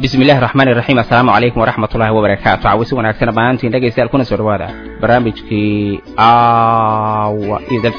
bismi illahi raxmaan iraxiim assalaamu calaykum waraxmat ullahi wabarakaatu cawisi wanaagsan dhammaantiin dhegaystayaal kuna soo dhawaada barnaamijkii aawa iyo dal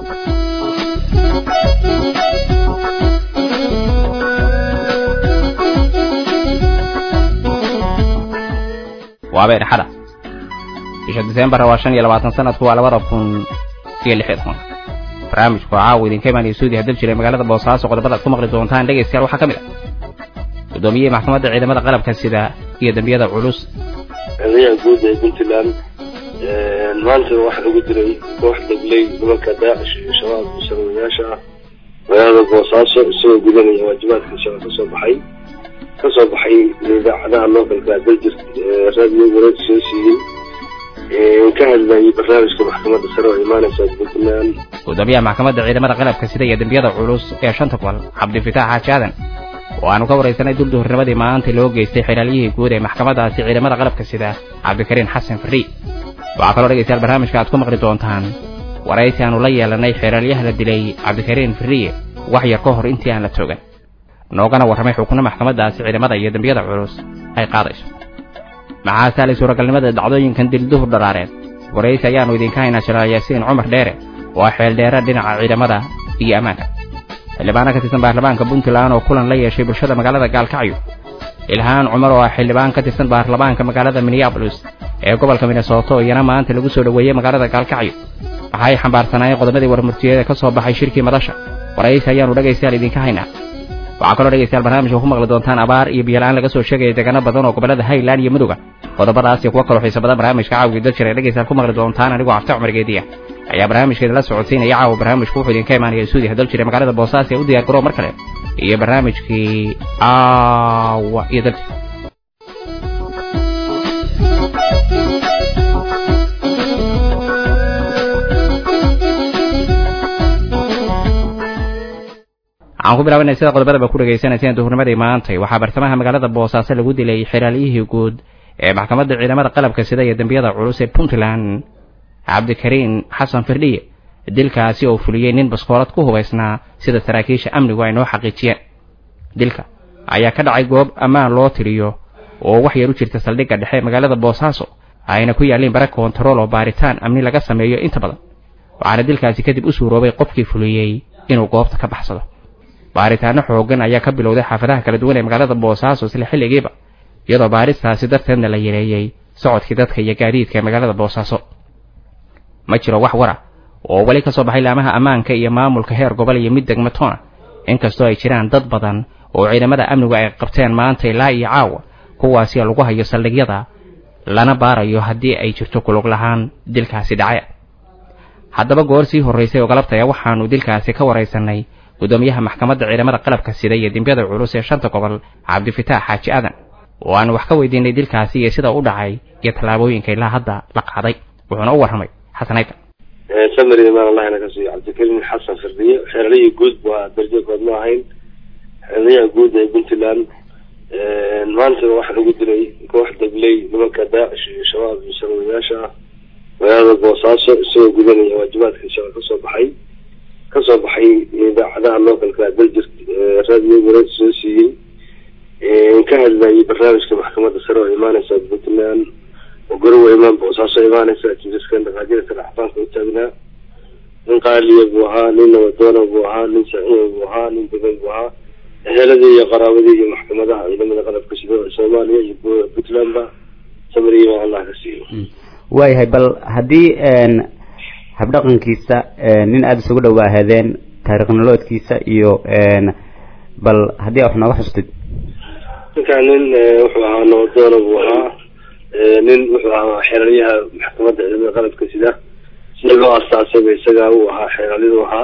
waabay dhexada bisha disembar waa shan iyo labaatan sanadku waa labada kun iyo lix iyo toban barnaamijku caawa idinka imaanaya suudiya dal jiray magaalada boosaaso qodobada ad ku maqli doontaan dhegaystayaal waxaa ka mid ah gudoomiyihii maxkamadda ciidamada qalabka sida iyo dembiyada culus eedayaha guud ee puntland maanta waxaa lagu diray koox dabley nimanka daacish iyo shabaab iyo sharwayaasha ah magaalada boosaaso isagoo gudanaya waajibaadka shaba kasoo baxay kasoo baxay idaacadaha localka daljir radio wareed soo siiyey ka hadlayay barnaamijka maxkamadda sare oo imaaneysa puntland gudoomiyaha maxkamadda ciidamada qalabka sida iyo dembiyada culus ee shanta gobol cabdifitaax xaaji aadan oo aanu ka waraysanay dulduhurnimadii maanta loo geystay xilaalyihii guud ee maxkamadaasi ciidamada qalabka sida cabdikariin xasan farri waxaa kaloo dhegaystayaal barnaamijka aad ku maqli doontaan waraysi aanu la yeelanay xilaalyaha la dilay cabdikariin farriye wax yar ka hor intii aan la toogan noogana warramay xukunno maxkamadaasi ciidamada iyo dembiyada culus ay qaadayso maxaa saalay suuragalnimada dhacdooyinkan dilduhur dharaareed waraysi ayaannu idinka haynaa jalaal yaasiin cumar dheere oo xeeldheera dhinaca ciidamada iyo ammaanka xildhibaano ka tirsan baarlamaanka puntland oo kulan la yeeshay bulshada magaalada gaalkacyo ilhaan cumar oo ah xildhibaan ka tirsan baarlamaanka magaalada minneabolis ee gobolka minnesota oo iyana maanta lagu soo dhoweeyey magaalada gaalkacyo waxaay xambaarsanaayeen qodobadii warmurtiyeeda ka soo baxay shirkii madasha waraysi ayaannu dhegaystayaal idinka haynaa waxaa kaloo dhegaystayaal barnaamijka ku maqli doontaan abaar iyo biyola-aan laga soo sheegaya deegaano badan oo gobollada highland iyo midowga qodobadaas iyo kuwo kaloo xiisa badan barnaamijka caawigii dal jiray dhegaystayaal ku maqli doontaan anigoo cafta cumar geediya ayaa barnaamijkeeda la socodsiinaya caawa barnaamijku wuxuu idinka imaanaya suudiya dal jiray magaalada boosaaso ee u diyaar garoo mar kale iyo barnaamijkii aawa iyo dal waxaan ku bilaabanay sida qodobadaba ku dhegaysanayseen duhurnimadii maantay waxaa bartamaha magaalada boosaaso lagu dilay xilaalyihii guud ee maxkamadda ciidamada qalabka sida iyo dembiyada culus ee puntland cabdikariin xasan firdhiye dilkaasi oo fuliyey nin baskoolad ku hubaysnaa sida saraakiisha amnigu ay noo xaqiijiyeen dilka ayaa ka dhacay goob ammaan loo tiriyo oo wax yar u jirta saldhigga dhexe magaalada boosaaso ayna ku yaalliin bara koontarool oo baaritaan amni laga sameeyo inta badan waxaana dilkaasi kadib u suuroobay qofkii fuliyey inuu goobta ka baxsado baaritaano xooggan ayaa ka bilowday xaafadaha kala duwan ee magaalada boosaaso isla xilligiiba iyadoo baaristaasi darteedna la yareeyey socodkii dadka iyo gaadiidka ee magaalada boosaaso ma jiro wax wara oo weli ka soo baxay laamaha ammaanka iyo maamulka heer gobol iyo mid degmatoona inkastoo ay jiraan dad badan oo ciidamada amnigu ay qabteen maanta ilaa iyo caawa kuwaasi lagu hayo saldhigyada lana baarayo haddii ay jirto kulug lahaan dilkaasi dhace haddaba goor sii horraysay oo galabtaya waxaannu dilkaasi ka waraysanay gudoomiyaha maxkamadda ciidamada qalabka sida iyo dembiyada culus ee shanta gobol cabdifitaax xaaji aadan oo aanu wax ka weydiinay dilkaasi iyo sida u dhacay iyo tallaabooyinka ilaa hadda la qaaday wuxuuna u warramay xasanayka samari imaan allahna ka siiyo cabdikariin xasan firdiye xeelalihii guud waa darjo kood ma ahayn xeelalayaha guud ee puntland maanta waxaa lagu dilay koox dabley nimanka daacish iyo shabaab iyo sharwayaasha ah magaalada boosaaso isagoo gudanaya waajibaadka shaba kasoo baxay kasoo baxay idaacadaha localka daljir radio wareed soo siiyey ka hadlayay barnaamijka maxkamadda sare oo imaaneysa puntland oo garowa imaan boosaaso imaaneysa jiriskan dhaqaajirka dhaxbaanka u taagnaa nin qaaliya buu ahaa nin nabadoona buu ahaa nin saxiixa buu ahaa nin degan buu ahaa eheladii iyo qaraabadii iyo maxkamadaha ciidamada qalabka sida soomaaliya iyo puntlandba samariya allah ka siiyo waayahay bal haddii habdhaqankiisa nin aada isugu dhawaahadeen taariikh noloodkiisa iyo bal haddii wax nooga xustid ninkaan nin wuxuu ahaa nabadoona buu ahaa nin wuxuu ahaa xeelalyaha maxkamadda ciidamada qalabka sida sida loo asaasayba isagaa uu ahaa xeelalyadu ahaa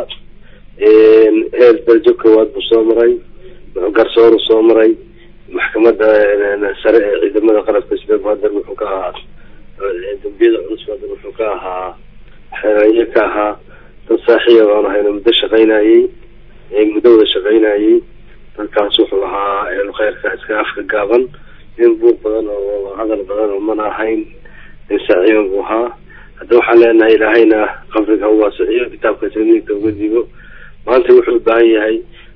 heer darjo koowaad buu soo maray garsooru soo maray maxkamadda sare ee ciidamada qalabka sida hadar wuxuu ka ahaa dambiyada culus hadar wuxuu ka ahaa xeelalye ka ahaa dad saaxiiba baan ahayna muddo shaqaynayey muddo wada shaqaynayey dadkaas wuxuu ahaa kheyrka iska afka gaaban nin buuq badan oo hadal badan oo mana ahayn nin saaxiiba buu ahaa hadda waxaan leenahay ilaahayna qabriga ha uwaasiciyo kitaabka tamiinka uga digo maanta wuxuu u baahan yahay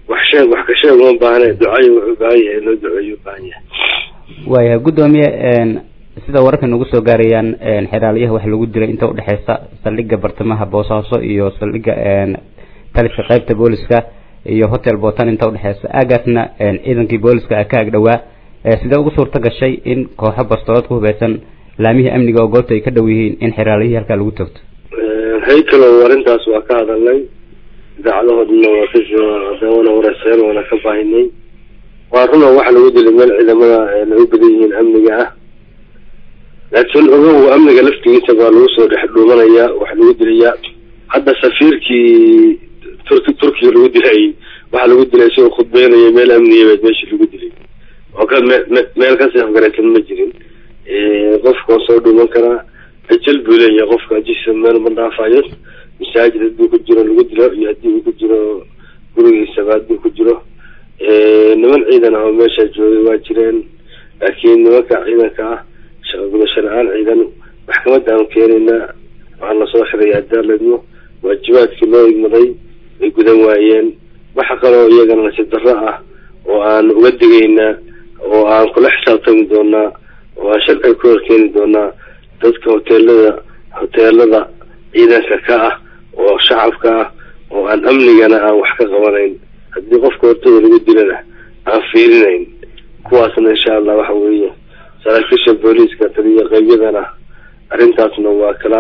wax sheeg wax ka sheeg uma baahne ducayo wuxuu baahan yahay loo duceeyo ubaahan yahay waayahay guddoomiye sida wararka nagu soo gaarayaan xeraaliyaha waxa lagu dilay inta udhexeysa saldhigga bartamaha boosaaso iyo saldhigga taliska qaybta booliska iyo hotel botan inta udhexeysa aagaasna ciidankii booliska ka ag dhowaa sidee ugu suurta gashay in kooxo bastoolad ku hubeysan laamihii amniga oo goobta ay ka dhow yihiin in xeraaliyihii halkaa lagu togto haykalow arrintaas waa ka hadalnay idaacadahoodana waa ka wana wareyseen waana ka baahinay waa runa waxa lagu dilay meel ciidamada lagu badan yihiin amniga ah laakiin ogow amniga laftigiisa baa lagu soo dhex dhuumanayaa waxa lagu dilayaa hadda safiirkii turki turkiga lagu dilay waxaa lagu dilay isagoo khudbeynaya meel amniyabeed meeshii lagu dilay oo ka me me meel kasii afgaraysan ma jirin qofka waa soo dhuuman karaa ajal buu leeyahay qofka ajisa meel ma dhaafayo masaajid hadduu ku jiro lagu dilo iyo haddii uu ku jiro gurigiisaba hadduu ku jiro niman ciidan ah oo meesha joogay waa jireen laakiin nimanka ciidanka ah shaqagudasho la-aan ciidan maxkamadda aan keenaynaa waxaa lasoo xiray adaaladmo waajibaadkii loo igmaday way gudan waayeen waxa kaloo iyagana nasiib darro ah oo aan uga digaynaa oo aan kula xisaabtami doonaa oo aan sharciga ku horkeeni doonaa dadka hoteelada hoteelada ciidanka ka ah oo shacabka ah oo aan amnigana aan wax ka qabanayn haddii qofka hortada lagu dilana aan fiirinayn kuwaasna insha allah waxa weeye saraakiisha booliiska taliya qeybyadana arrintaasna waa kala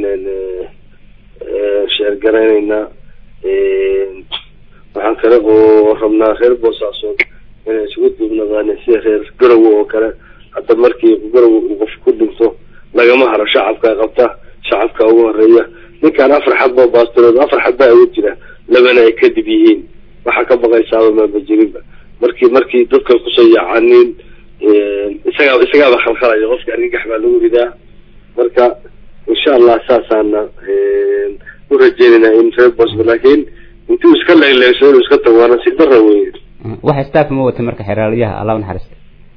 sheergaraynaynaa waxaan kale oo rabnaa reer boosaasood inay isugu duubnadaan sida reer garowe oo kale hadda markii garowe uu qof ku dhinto lagama haro shacabka qabta shacabka ugu horeeya ninkaan afar xaboo baastirood afar xabaa ugu jira labana ay kadib yihiin waxaa ka baqaysaaba maaba jirinba markii markii dadkan kusoo yaacaniin isagaa isagaaba khalkhalaya qofka argagax baa lagu ridaa marka insha allah saasaana u rajeynaynaa in reer bosma laakiin intuu iska leegleegso inuu iska tago waana si dara wey waxa staff ma wata marka xeraaliyaha allah naxariista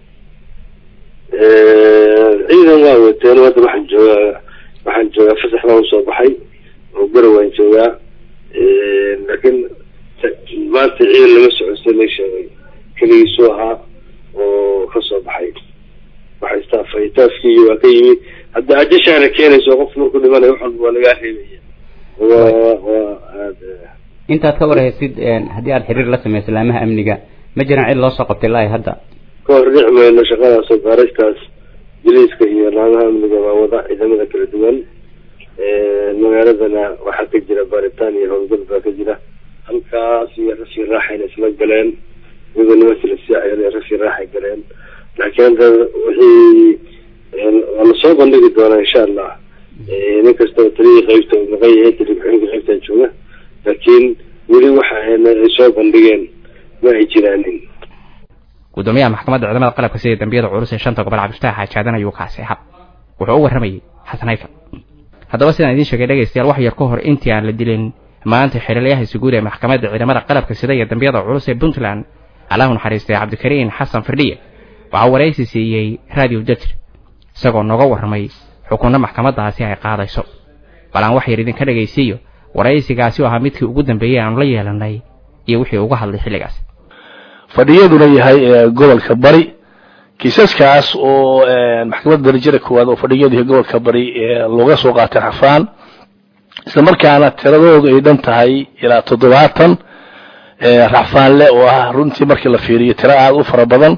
ciidan waa wateen hadda waxaan joogaa waxaan joogaa fasax baan usoo baxay oo garow waan joogaa laakiin maanta ciidan lama socodsa la sheegay keligiisuu ahaa oo kasoo baxay waxay staafay staafkii waa ka yimi hadda ajashaana keenayso qof markuu dhimanayo wax walba waa lagaa reebaya waa waa aada intaad ka warhaysid haddii aad xiriir la samayso laamaha amniga ma jiraan cid loo soo qabtay ilaa hadda ka hor dhici mayno shaqadaas oo baaristaas jiliiska iyo laamaha amniga waa wada ciidamada kala duwan magaaladana waxaa ka jira baaritaan iyo howlgal baa ka jira halkaas iyo rafii raaxayna isla galeen iyagoo nimankii lasii cayalay rafii raaxay galeen laakiin hadda wixii waa lasoo bandhigi doonaa insha allah nin kastaba taliyii qeybta uu maqan yahay taliya ku-xigeenka qeybtaa jooga laakiin weli waxa ay soo bandhigeen ma ay jiraanin gudoomiyaha maxkamadda ciidamada qalabka sida dambiyada culus ee shanta gobol cabdifataax xaajaadan ayuu kaasay hab wuxuu u warramayay xasan hayfa haddaba sidaan idiin sheegay dhegaystayaal wax yar ka hor intii aan la dilin maanta xiriiryaha isuguud ee maxkamadda ciidamada qalabka sida iyo dambiyada culus ee puntland allahu naxariistay cabdikariin xasan firdhiye waxaa waraysi siiyey radio jajr isagoo nooga warramay xukunno maxkamaddaasi ay qaadayso bal aan wax yar idinka dhegaysiiyo waraysigaasi oo ahaa midkii ugu dambeeyey aanu la yeelanay iyo wixii uga hadlay xilligaas fadhiyaduna yahay gobolka bari kiisaskaas oo maxkamadda darajada koowaad oo fadhiyadu yahay gobolka bari looga soo qaatay xafaan isla markaana tiradoodu ay dhan tahay ilaa toddobaatan racfaanle oo ah runtii markii la fiiriyo tiro aada u fara badan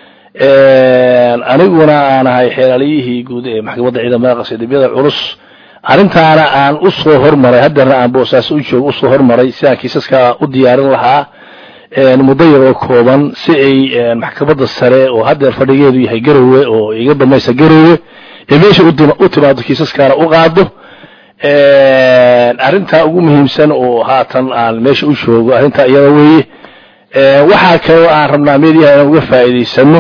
aniguna aan ahay xeelaaliyihii guud ee maxkamadda ciidamada qasidibiyada culus arrintaana aan u soo hormaray haddeerna aan boosaaso u joogo usoo hormaray sidaan kiisaska u diyaarin lahaa muddo yar oo kooban si ay maxkamadda sare oo haddeer fadhigeedu yahay garowe oo iga dambaysa garowe ee meesha u timaado kiisaskaana u qaado arrintaa ugu muhiimsan oo haatan aan meesha u joogo arrintaa iyada weeye waxaa kaloo aan rabnaa meediyaha inaan uga faa'iidaysano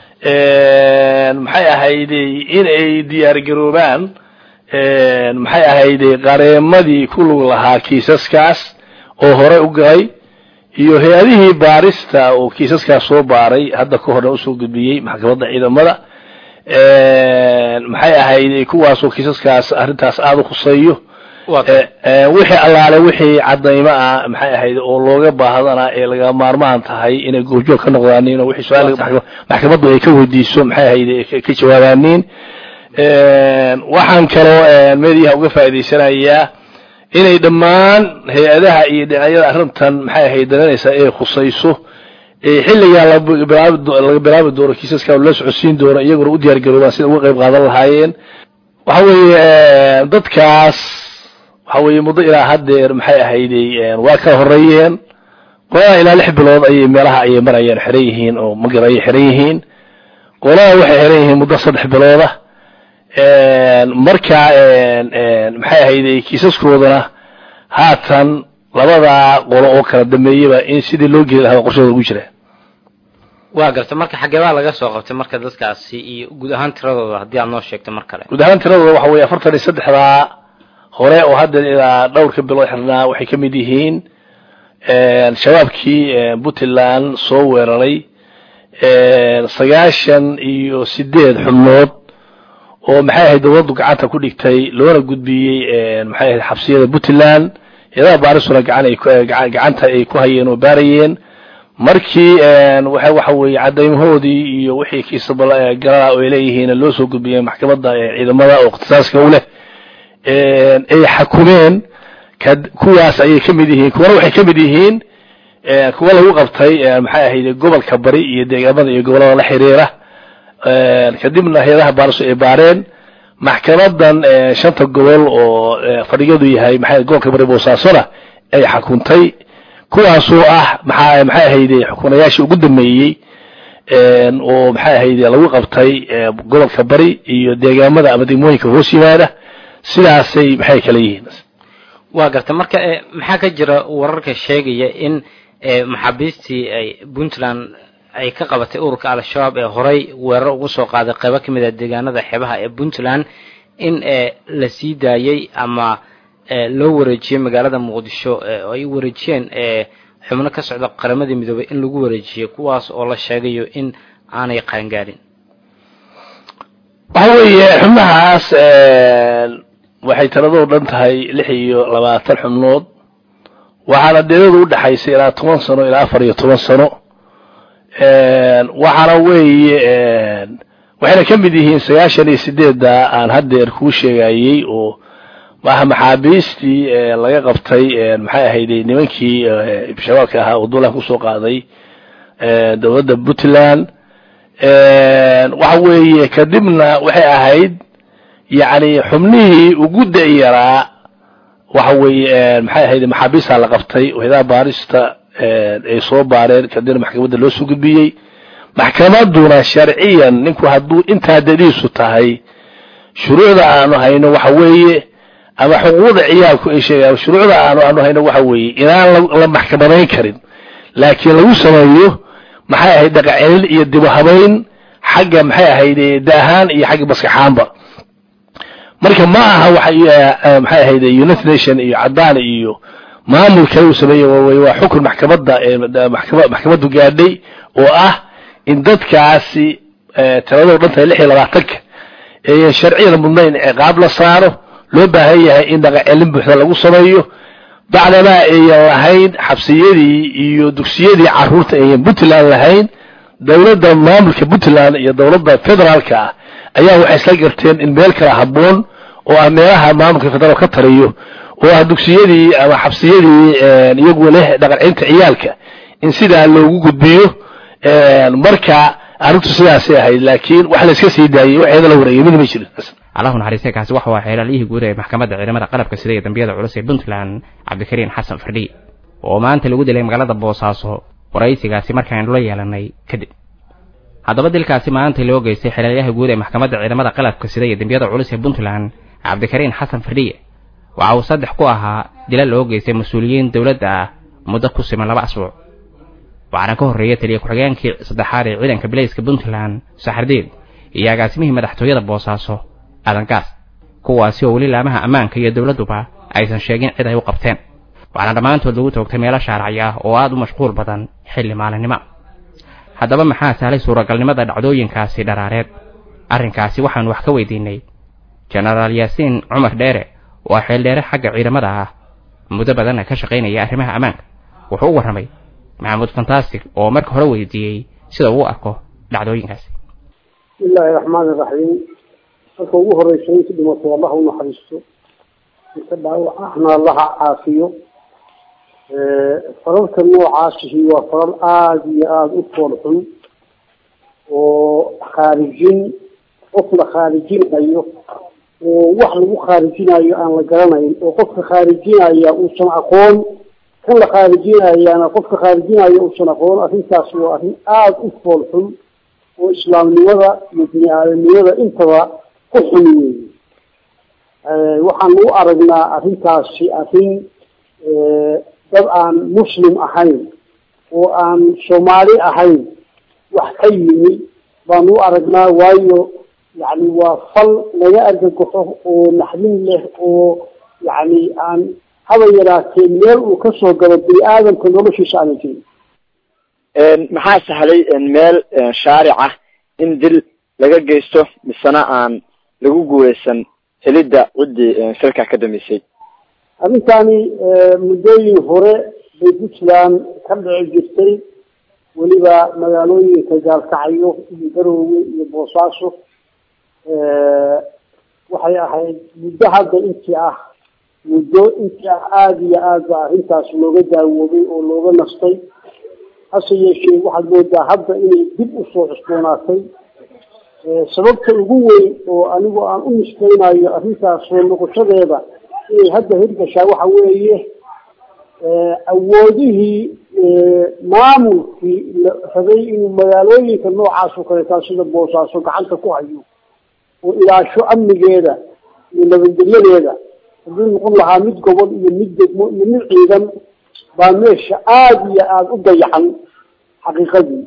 maxay ahayday in ay diyaargaroobaan maxay ahayday qareemadii ku lug lahaa kiisaskaas oo hore u galay iyo hay-adihii baarista oo kiisaskaas soo baaray hadda ka horna usoo gudbiyey maxkamadda ciidamada maxay ahayday kuwaasoo kiisaskaas arrintaas aada u khuseeyo wixii allaale wixii cadaymo ah maxay ahayd oo looga baahdana ee laga maarmaan tahay inay goobjoog ka noqdaaniin oo wixii su-aal maxkamaddu ay ka weydiiso maxay ahayd ka jawaabaaniin waxaan kaloo meediyaha uga faa'idaysanayaa inay dhammaan hay-adaha iyo dhinacyada arrintan maxay ahayd daranaysaa ee khusayso xilligaa laga bilaabi doono kiisaska la socodsiin doono iyaguna u diyaar garoobaan sida uga qayb qaadan lahaayeen waxa weeye dadkaas waxa weeye muddo ilaa haddeer maxay ahayday waa kala horeeyeen qolada ilaa lix bilood ayay meelaha ayay marayeen xiran yihiin oo magar ayay xiran yihiin qolada waxay xiran yihiin muddo saddex bilooda marka maxay ahayday kiisaskoodana haatan labadaa qolo oo kala dambeeyaba in sidii loo geli lahaa qorshooda ugu jira waa garta marka xaggee baa laga soo qabtay marka dadkaasi iyo guud ahaan tiradooda haddii aad noo sheegto mar kale guud ahaan tiradooda waxa weeye afartan iyo saddexdaa hore oo hadda ilaa dhowrka bilood xirnaa waxay ka mid yihiin shabaabkii puntland soo weeraray sagaashan iyo sideed xubnood oo maxay ahayd dowladdu gacanta ku dhigtay loona gudbiyey maxay ahayd xabsiyada puntland ciidamada baarisuna gacanta ay ku hayeen oo baarayeen markii waxa weeye cadaymahoodii iyo wixii kiisagalana oo ay leeyihiin loo soo gudbiyey maxkamadda ciidamada oo ikhtisaaska u leh ay xakumeen kuwaas ayay ka mid yihiin kuwana waxay ka mid yihiin kuwa lagu qabtay maxay ahayd gobolka bari iyo deegaamada iyo gobollada la xiriira kadibna hay-adaha baarisu ay baareen maxkamadan shanta gobol oo fadhigadu yahay maxay gobolka bari boosaasona ay xakuntay kuwaasoo ah maxaa maxay ahayde xukunayaashii ugu dambeeyey oo maxay ahayde lagu qabtay gobolka bari iyo deegaamada ama degmooyinka hoos yimaada sidaasay maxay kala yihiin waa garta marka maxaa ka jira wararka sheegaya in maxaabiistii ay puntland ay ka qabatay ururka al-shabaab ee horay weerar ugu soo qaaday qaybo ka mid a deegaanada xeebaha ee puntland in la sii daayey ama loo wareejiyey magaalada muqdisho oo ay wareejiyeen xubno ka socda qaramadii midoobay in lagu wareejiyey kuwaas oo la sheegayo in aanay qaangaarin waxa weeye xubnahaas waxay tiradoo dhan tahay lix iyo labaatan xubnood waxaana deedadu udhexaysay ilaa toban sano ilaa afar iyo toban sano waxaana weeye waxayna ka mid yihiin sagaashan iyo sideedda aan haddeer kuu sheegayey oo maaha maxaabiistii laga qabtay maxay ahayde nimankii shabaabka ahaa oo duulaan kusoo qaaday dowladda puntland waxa weeye kadibna waxay ahayd yacni xubnihii ugu da-yaraa waxa weeye maxay ahayd maxaabiistaa la qabtay wayadaha baarista ay soo baareen kadibna maxkamadda loo soo gudbiyey maxkamadduna sharciyan ninku hadduu intaa dadiisu tahay shuruucda aanu hayno waxa weeye ama xuquuqda ciyaalku ay sheegaan shuruucda aanu aanu hayno waxa weeye inaan la maxkamadayn karin laakiin lagu sameeyo maxay ahayd dhaqacelin iyo dibuhabayn xagga maxay ahayd daahaan iyo xagga maskaxaanba marka ma aha waxa maxay ahayd united nation iyo cadaan iyo maamul kale uu sameeyey waa xukun maxkamadda maxkamaddu gaadhay oo ah in dadkaasi tiradoo dhan tahay lix iyo labaatanka eeyan sharciyan mudnayn ciqaab la saaro loo baahan yahay in dhaqacelin buuxda lagu sameeyo bacdamaa ayan lahayn xabsiyadii iyo dugsiyadii caruurta ayan puntland lahayn dowladda maamulka puntland iyo dowladda federaalka ah ayaa waxay isla garteen in meel kala habboon oo ah meelaha maamulka federaal ka tariyo oo ah dugsiyadii ama xabsiyadii iyagu leh dhaqancinta ciyaalka in sidaa loogu gudbiyo marka arrintu sidaasay ahayd laakiin wax la iska sii daayey waxeeda la wareegay mid ma jirin allahu naxariistay kaasi waxa waa xeelaaliyihii guud ee maxkamadda ciidamada qalabka sida iyo dambiyada culus ee puntland cabdikariin xasan fardhi oo maanta lagu dilay magaalada boosaaso waraysigaasi markaaynu la yeelanay kadib haddaba dilkaasi maanta loo geystay xeelaalyaha guud ee maxkamadda ciidamada qalabka sida iyo dambiyada culus ee puntland cabdikariin xasan fardhiye waxa uu saddex ku ahaa dila loo geystay mas-uuliyiin dowladda ah muddo ku siman laba asbuuc waxaana ka horreeyay taliya ku-xigeenkii saddexaad ee ciidanka bilayska puntland saxardiid iyo agaasimihii madaxtooyada boosaaso adangaas kuwaasi oo weli laamaha ammaanka iyo dowladduba aysan sheegin cid ay u qabteen waxaana dhammaantood lagu toogtay meelo shaaracya ah oo aad u mashquul badan xilli maalinimo haddaba maxaa sahlay suuragalnimada dhacdooyinkaasi dharaareed arrinkaasi waxaanu wax ka weydiinay jenaraal yaasiin cumar dheere waa xeeldheere xagga ciidamada ah muddo badanna ka shaqaynaya arrimaha ammaanka wuxuu u warramay maxamuud fantastic oo marka hore weydiiyey sida uu arko dhacdooyinkaasi bismillaahi raxmaani raxiim marka ugu horeysa inta dhimatay allah u naxariisto inta dhaawac ahna allaha caafiyo fararka noocaasihi waa farar aada iyo aada u fool xun oo khaarijin qof la khaarijinayo oo wax lagu khaarijinayo aan la garanayn oo qofka khaarijinaya uusan aqoon kan la khaarijinayaana qofka khaarijinaya uusan aqoon arrintaas waa arrin aada u fool xun oo islaamnimada iyo bini aadamnimada intaba ku xun weeye waxaan u aragnaa arrintaasi arrin dad aan muslim ahayn oo aan soomaali ahayn wax ka yimi baan u aragnaa waayo yani waa fal laga argagaxo oo naxdin leh oo yani aan haba yaraatee meel uu kasoo galo bini aadamka noloshiisa aana jirin maxaa sahlay meel shaaric ah in dil laga geysto misena aan lagu guuleysan helidda ciddii shirka ka dambeysay arrintani muddooyin hore bay puntland ka dhici jirtay weliba magaalooyinka gaalkacyo iyo garoowe iyo boosaaso waxay ahayd muddo hadda intii ah muddo intii ah aada iyo aad ba arrintaas looga daawoobay oo looga nastay hase yeeshee waxaad moodaa hadda inay dib usoo cusboonaatay sababta ugu weyn oo anigu aan u niskeynayo arrintaas soo noqoshadeeda inay hadda hirgashaa waxa weeye awoodihii maamulkii la rabay inuu magaalooyinka noocaas oo kaleetaa sida boosaaso gacanta ku hayo oo ilaasho amnigeeda iyo nabadgelyadeeda hadduu noqon lahaa mid gobol iyo mid degmo iyo mid ciidan baa meesha aada iyo aada u dayacan xaqiiqadii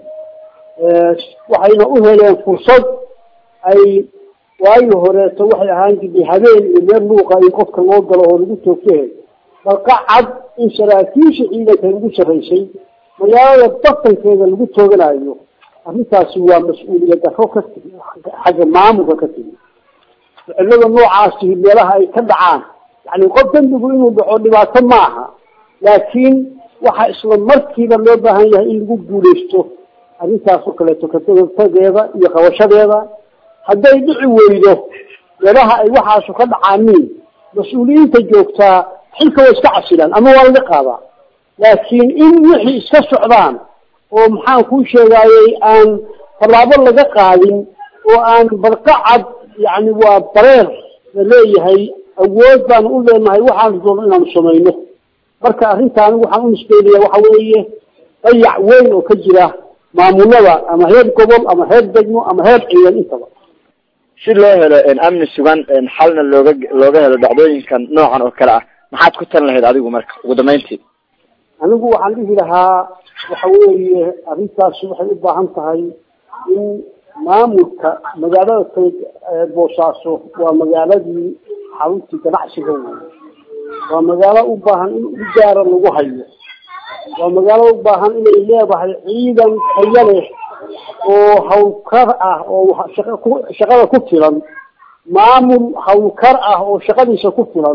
waxayna u heleen fursad ay waagi horeeto waxay ahaan jirtay habeen iyo meel luuqa in qofka loo galo oo lagu toogtahe balka cad in saraakiisha ciidanka lagu sarraysay magaalada batankeeda lagu tooganayo arrintaasi waa mas-uuliyad daro ka timi xagga maamulka ka timi ficilada noocaasi meelaha ay ka dhacaan yani qof dembigu inuu dhaco dhibaato ma aha laakiin waxaa isla markiiba loo baahan yahay in lagu guuleysto arrintaas oo kaleeto katagtageeda iyo qabashadeeda hadday dhici weydo meelaha ay waxaasu ka dhacaaniin mas-uuliyiinta joogtaa xilka way iska casilaan ama waa laga qaadaa laakiin in wixii iska socdaan oo maxaan kuu sheegaayey aan tallaabo laga qaadin oo aan barqacad yani waa bareer la leeyahay awood baanu u leenahay waxaanu doono inaanu samayno marka arrintaani waxaan u nisbeynaya waxa weeye dayac weyn oo ka jira maamulada ama heer gobol ama heer degmo ama heer ciidan intaba si loo helo amni sugan xalna looga looga helo dhacdooyinkan noocan oo kale ah maxaad ku tan lahayd adigu marka ugu dambeyntii anigu waxaan dhihi lahaa waxa weeye arrintaasi waxay u baahan tahay in maamulka magaalada kale boosaaso waa magaaladii xaruntii ganacsiga wey waa magaalo u baahan in ujaara lagu hayo waa magaalo u baahan inay leedahay ciidan tayo leh oo hawlkar ah oo shaqada ku filan maamul hawlkar ah oo shaqadiisa ku filan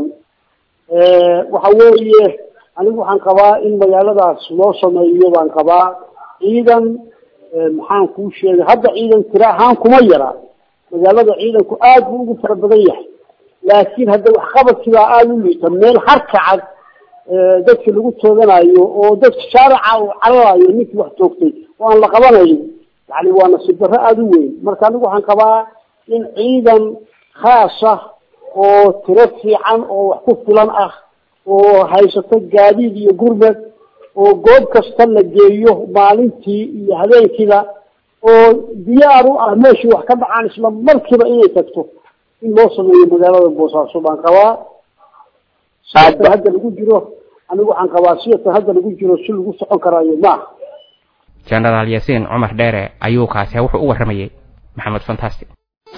waxa weeye anigu waxaan qabaa in magaaladaas loo sameeyo baan qabaa ciidan maxaan kuu sheegay hadda ciidan tira ahaan kuma yara magaalada ciidanku aad buu ugu fara badan yahay laakiin hadda waxqabadkiibaa aada u liita meel harkacad dadka lagu tooganayo oo dadka shaarica uu cararayo ninkii wax toogtay oo aan la qabanayn yani waa nasiib darro aada u weyn marka anigu waxaan qabaa in ciidan khaasa oo tiro fiican oo wax ku filan ah oo haysato gaadiid iyo gurmed oo goob kasta la geeyo maalintii iyo habeenkiiba oo diyaar u ah meeshii wax ka dhacaan isla markiiba inay tagto in loo sameeyo magaalada boosaaso baan qabaa sidatan hadda lagu jiro anigu waxaan qabaa sidatan hadda lagu jiro si lagu socon karaayo maaha jenaraal yaasiin cumar dheere ayuu kaasi wuxuu u warramayey maxamed fantastic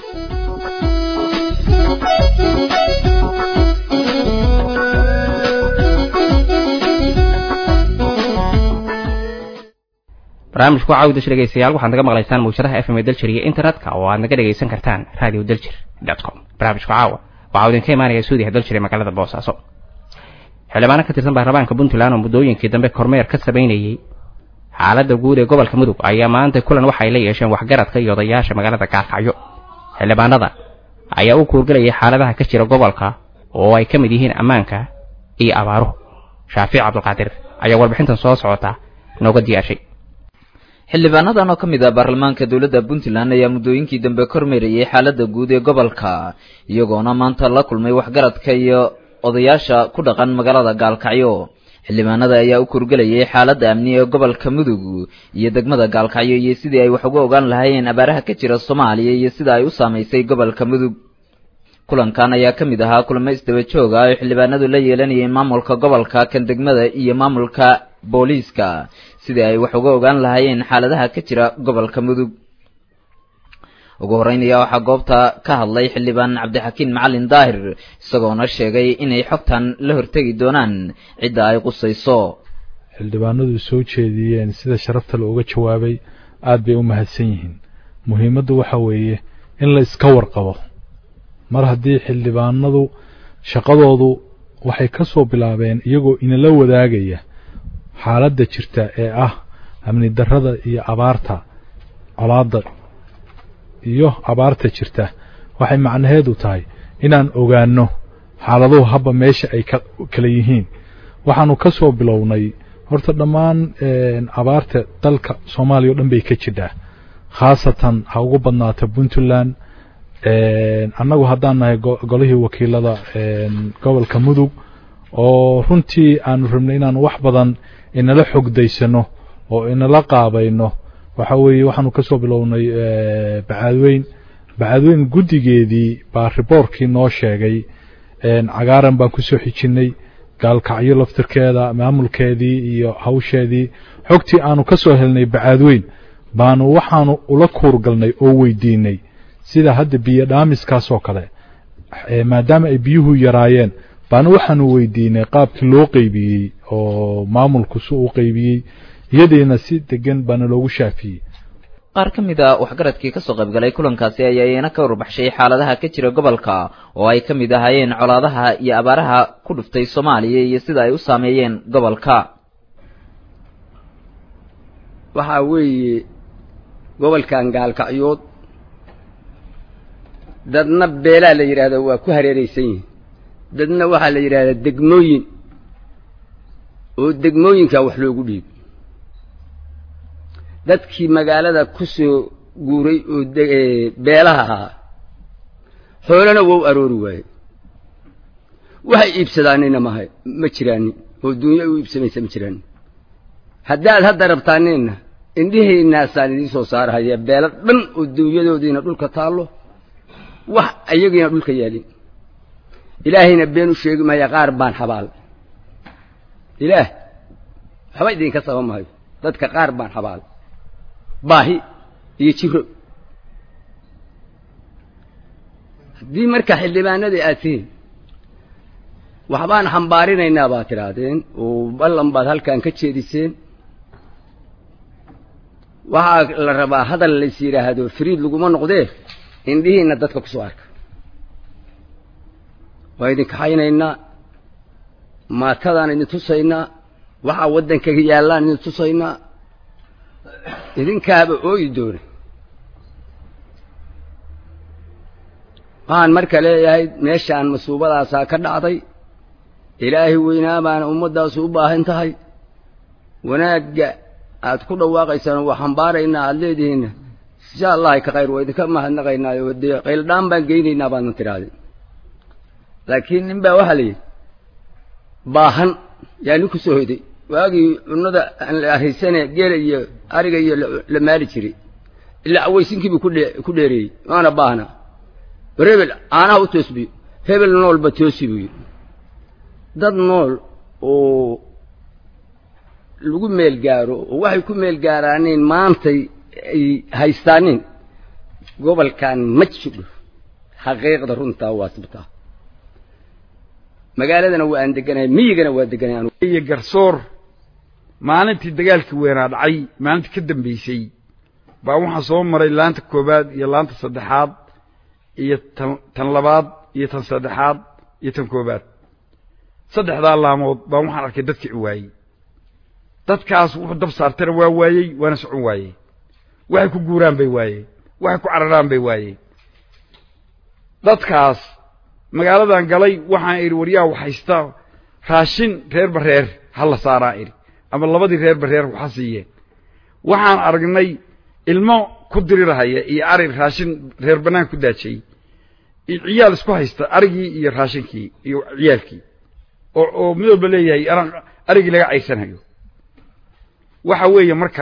barnaamijku caawdash dhegeystayaal waxaad naga maqlaysaan mawjadaha fm ee daljir iyo internetka oo aad naga dhegaysan kartaan radio daljir dot com barnaamijku caawa waxaa idinka imaanaya suudiya dal jiray magaalada boosaaso xildhibaano ka tirsan baarlamaanka puntland oo muddooyinkii dambe kormeer ka samaynayey xaaladda guud ee gobolka mudug ayaa maanta kulan waxay la yeesheen waxgaradka iyo odayaasha magaalada gaalkacyo xildhibaanada ayaa u kuurgelayay xaaladaha ka jira gobolka oo ay ka mid yihiin ammaanka iyo abaaruhu shaafiic cabdulqaadir ayaa warbixintan soo socota nooga diyaarshay xildhibaanadan oo ka mid ah baarlamaanka dowladda puntland ayaa muddooyinkii dambe kormeerayay xaaladda guud ee gobolka iyagoona maanta la kulmay waxgaradka iyo odayaasha ku dhaqan magaalada gaalkacyo xildhibaanada ayaa u kurgelayay xaaladda amni ee gobolka mudug iyo degmada gaalkacyo iyo sidii ay wax uga ogaan lahaayeen abaaraha ka jira soomaaliya iyo sida ay u saamaysay gobolka mudug kulankan ayaa ka mid ahaa kulamo isdaba joog ah oo xildhibaanadu la yeelanayeen maamulka gobolka kan degmada iyo maamulka booliiska sidii ay wax uga ogaan lahaayeen xaaladaha ka jira gobolka mudug ugu horreyn ayaa waxaa goobta ka hadlay xildhibaan cabdixakiin macalin daahir isagoona sheegay inay xogtan la hortegi doonaan cidda ay qusayso xildhibaanadu soo jeediyeen sida sharafta looga jawaabay aad bay u mahadsan yihiin muhiimaddu waxa weeye in la iska warqabo mar haddii xildhibaanadu shaqadoodu waxay ka soo bilaabeen iyagoo inala wadaagaya xaaladda jirta ee ah amni darrada iyo abaarta colaadda iyo abaarta jirta waxay macnaheedu tahay inaan ogaanno xaaladuhu habba meesha ay ka kala yihiin waxaanu ka soo bilownay horta dhammaan abaarta dalka soomaaliya o dhan bay ka jidhaa khaasatan ha ugu badnaata puntland annagu haddaan nahay golihii wakiilada gobolka mudug oo runtii aanu rabnay inaanu wax badan inala xogdaysano oo inala qaabayno waxa weeye waxaanu ka soo bilownay bacaadweyn bacaadweyn guddigeedii baa riboorkii noo sheegay cagaaran baan ku soo xijinnay gaalkacyo laftirkeeda maamulkeedii iyo hawsheedii xogtii aanu ka soo helnay bacaadweyn baanu waxaanu ula kuurgalnay oo weydiinay sida hadda biyo dhaamiskaas oo kale maadaama ay biyuhu yaraayeen baanu waxaanu weydiinay qaabkii loo qeybiyey oo maamulku si uu qeybiyey iyadiina si degan baana loogu shaafiyey qaar ka mid a waxgaradkii kasoo qaybgalay kulankaasi ayaa iyana ka warbaxshay xaaladaha ka jira gobolka oo ay ka mid ahaayeen colaadaha iyo abaaraha ku dhuftay soomaaliya iyo sida ay u saameeyeen gobolka waxaa weeye gobolkan gaalkacyood dadna beelaa la yidhaahdo waa ku hareeraysan yihin dadna waxaa la yidhahdaa degmooyin oo degmooyinkaa wax loogu dhiibo dadkii magaalada ku soo guuray oo beelaha ahaa xoolana waa u aroori waaye waxay iibsadaanina maha ma jiraanin oo dunya u iibsamaysa ma jiraanin haddaad hadda rabtaanina indhihaynaasaan idiin soo saarahaya beelo dhan oo dunyadoodiina dhulka taallo wax ayagiina dhulka yaalin ilaahayna been u sheegi maya qaar baan xabaal ilaah waxba idinka saba maayo dadka qaar baan xabaal baahi iyo jiro haddii marka xildhibaanadii aad tihiin waxbaan xambaarinaynaa baad tidhaahdeen oo ballan baad halkan ka jeediseen waxaa la rabaa hadal lays yidhaahdo fariid laguma noqdee indhihiina dadka kusoo arka waa idin kaxaynaynaa maatadaan idin tusaynaa waxaa waddankaga yaallaan idin tusaynaa idinkaaba ooyi doona waxaan marka leeyahay meeshaan masuubadaasaa ka dhacday ilaahay weynaa baana ummaddaasu u baahan tahay wanaagga aad ku dhawaaqaysaan waa xambaaraynaa aada leedihiinna insha allahi ka khayr waa idinka mahadnaqaynaayo dee qayldhaan baan geynaynaa baadna tidhahdeen laakiin nin baa waxaa la yidhi baahan yaa nin ku soo hoyday waagii cunnada aan la arhaysane geela iyo ariga iyo la maali jiray ilaa aweysinkiibuu kudhe ku dheereeyey waana baahna war hebel caanaha u toos biyo hebel noolba toosi buu yidhi dad nool oo lagu meel gaaro oo waxay ku meel gaaraaneen maantay ay haystaanin gobolkan ma jidho xaqiiqda runtaa waa sibtaa magaaladana waa aan deganahay miyigana waa deganahay iyo garsoor maalintii dagaalkii weynaa dhacay maalintii ka dambeysay baa waxaa soo maray laanta koowaad iyo laanta saddexaad iyo tan tan labaad iyo tan saddexaad iyo tan koobaad saddexdaa laamood baan waxaan arkay dadkii waayey dadkaas wuxuu dab saartana waa waayey waana socon waayey waxay ku guuraan bay waayey waxay ku cararaan bay waayey dadkaas magaaladan galay waxaan idhi waryaa waxhaysta raashin reerba reer ha la saaraa idhi ama labadii reerba reer waxa siiyeen waxaan aragnay ilmo ku dirirahaya iyo ari raashin reer bannaan ku daajiyey iyo ciyaal isku haysta arigii iyo raashinkii iyo ciyaalkii oo oo mid walba leeyahay anaa arigii laga caysanayo waxa weeye marka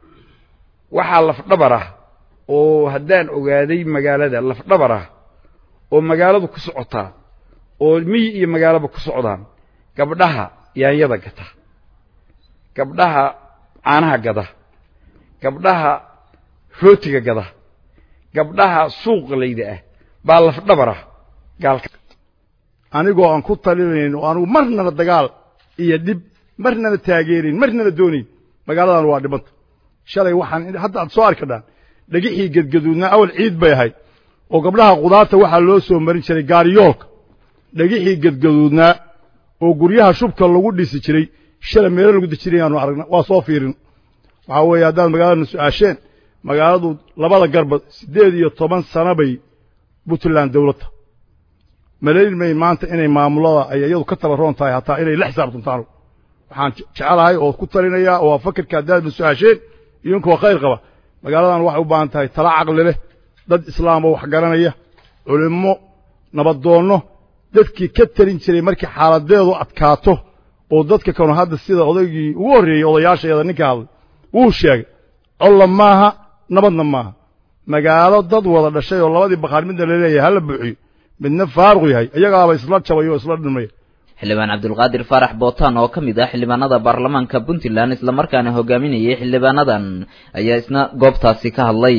waxaa lafdhabar ah oo haddaan ogaaday magaalada lafdhabar ah oo magaaladu ku socotaa oo miyi iyo magaalaba ku socdaan gabdhaha yaanyada gata gabdhaha caanaha gada gabdhaha rootiga gada gabdhaha suuqa layda ah baa lafdhabar ah gaalka anigoo aan ku talinayn oo anigu marnaba dagaal iyo dhib marnaba taageerayn marnaba doonayn magaaladan waa dhibanta shalay waxaan hadda aad soo arki kadhaan dhagixii gedgaduudnaa awal ciid bay ahayd oo gabdhaha qudaarta waxaa loo soo marin jiray gaariyoolka dhagixii gedgaduudnaa oo guryaha shubka lagu dhisi jiray shalay meelo lagu dejinay aanu aragna waa soo fiirin waxaa weeye haddaad magaaladana su-aasheen magaaladu labada garba siddeed iyo toban sano bay puntland dawladda malayn may maanta inay maamulada ay iyadu ka tabaroon tahay hataa inay la xisaabtantaan waxaan jecelahay oo ku talinayaa oo fakerka haddaadna su-aasheen idinkoo khayr qaba magaaladan waxay u baahan tahay tala caqli leh dad islaam oo wax garanaya culimmo nabadoonno dadkii ka talin jiray markii xaaladeedu adkaato oo dadka kanu hadda sida odaygii ugu horreeyey odayaashayada ninka hadlay wuu sheegay colla maaha nabadna maaha magaalo dad wada dhashay oo labadii bakhaar midna laleeyahay hala buuxiyo midna faaruq yahay iyagaaba isla jabay oo isla dhimaya xildhibaan cabdulqaadir faarax bootaan oo ka mid ah xildhibaanada baarlamaanka puntland islamarkaana hogaaminayay xildhibaanadan ayaa isna goobtaasi ka hadlay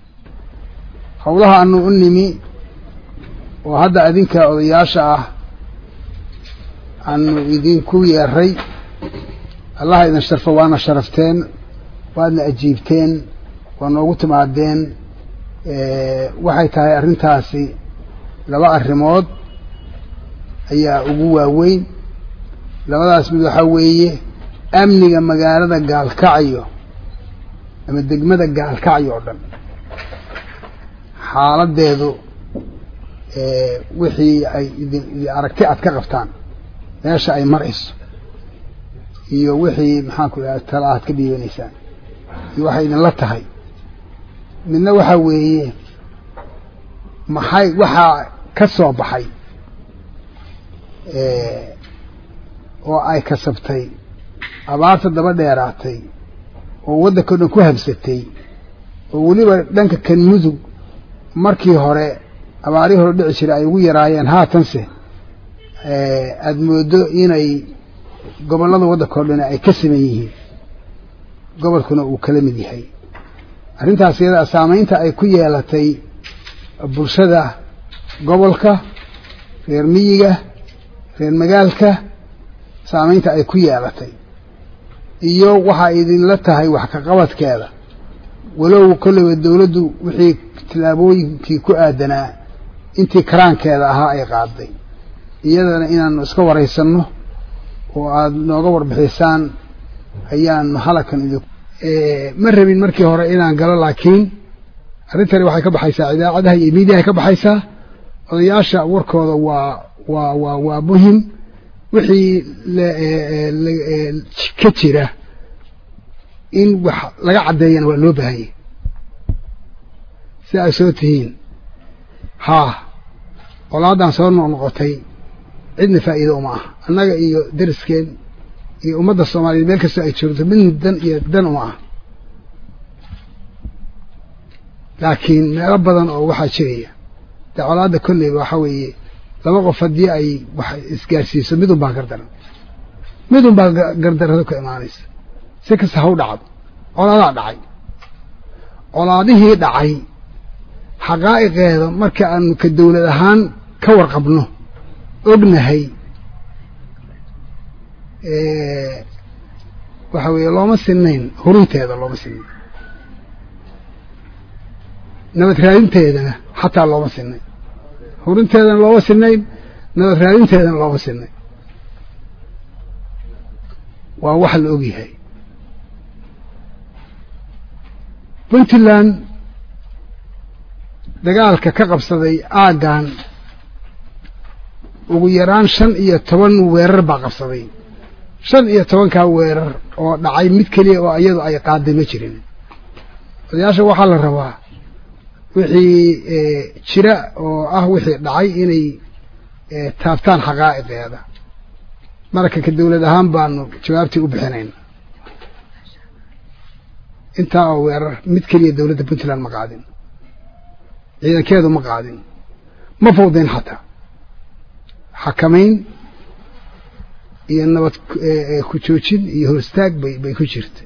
howlaha anu u nimi oo hadda adinka odayaasha ah aanu idinku yeeray allaha idin sharfo waana sharafteen waadna ajiibteen waa noogu timaadeen waxay tahay arrintaasi laba arrimood ayaa ugu waaweyn labadaas mid waxaa weeye amniga magaalada gaalkacyo ama degmada gaalkacyo oo dhan xaaladeedu wixii ay idin aragti aad ka qabtaan meesha ay marayso iyo wixii maxaan ku idhaha tala aad ka dhiibanaysaan iyo waxay idinla tahay midna waxaa weeye maxay waxaa ka soo baxay oo ay kasabtay abaarta daba dheeraatay oo waddanka o dhan ku habsatay oo weliba dhanka kan mudug markii hore abaarihii hore dhici jiray ay ugu yaraayeen haatanse aada moodo inay gobollada waddanka o dhan ay ka siman yihiin gobolkuna uu kala mid yahay arrintaas iyada saamaynta ay ku yeelatay bulshada gobolka reer miyiga reer magaalka saamaynta ay ku yeelatay iyo waxaa idinla tahay wax ka qabadkeeda walow kolleyba dawladdu wixii tillaabooyinkii ku aadanaa intii karaankeeda ahaa ay qaaday iyadana inaanu iska waraysanno oo aada nooga warbixisaan ayaanu halakan idin ma rabin markii hore inaan galo laakiin arrintani waxay ka baxaysaa idaacadaha iyo miidiyahay ka baxaysaa odayaasha warkooda waa waa waa waa muhim wixii ka jira in wax laga caddeeyana waa loo baahanyay si ay soo tihiin haa colaadan soo noqnoqotay cidna faa'iido uma ah annaga iyo deriskeen iyo ummadda soomaaliyeed meel kastoo ay joogto midna dan iyo dan uma ah laakiin meelo badan oo waxaa jiraya dee colaadda kolleyba waxaa weeye laba qof haddii ay wax isgaarsiiso midun baa gardaran midun baa gardarrado ka imaanaysa si kasta ha u dhacdo colaadaa dhacay colaadihii dhacay xaqaa'iqeeda marka aanu ka dawlad ahaan ka warqabno ognahay waxa weeye looma sinayn hurunteeda looma sinayn nabad raadinteedana xataa looma sinayn hurinteedana looma sinayn nabad raadinteedana looma sinayn waa wax la ogyahay puntland dagaalka ka qabsaday aaggan ugu yaraan shan iyo toban weerar baa qabsaday shan iyo tobankaa weerar oo dhacay mid keliya oo iyadu ay qaaday ma jirin odayaasha waxaa la rabaa wixii jira oo ah wixii dhacay inay taabtaan xaqaa'iqeeda marka ka dawlad ahaan baanu jawaabtii u bixinayna intaa oo weerar mid keliya dawladda puntland ma qaadin ciidankeedu ma qaadin ma fawdeen xataa xakamayn iyo nabad ku joojin iyo horistaag bay bay ku jirta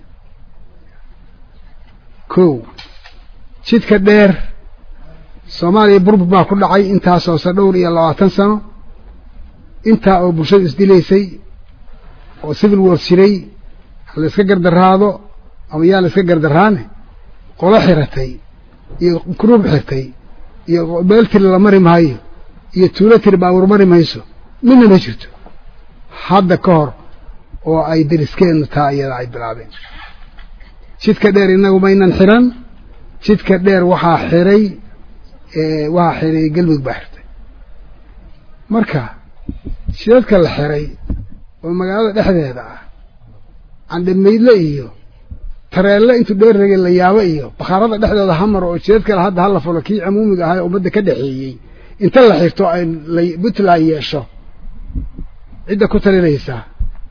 kow jidka dheer soomaaliya burbur baa ku dhacay intaasoo se dhowr iyo labaatan sano intaa oo bulshada isdilaysay oo civil war jiray ha la iska gardaraado ama yaa la iska gardaraane qolo xiratay iyo gruub xirtay iyo meel tiri la mari maayo iyo tuulo tiri baabuur mari mayso midna ma jirto hadda ka hor oo ay deriskeennu taa iyada ay bilaabeen jidka dheer innagu maynan xiran jidka dheer waxaa xiray waxaa xiray galmudug baa xirtay marka jidadka la xiray oo magaalada dhexdeeda ah candhamaydle iyo tareelle intuu dheer regay la yaabo iyo bakhaarada dhexdooda hamar oo jidad kale hadda hala fulo kii camuumiga ahaa ummadda ka dhexeeyey inta la xirto ay puntland yeesho cidda ku talinaysaa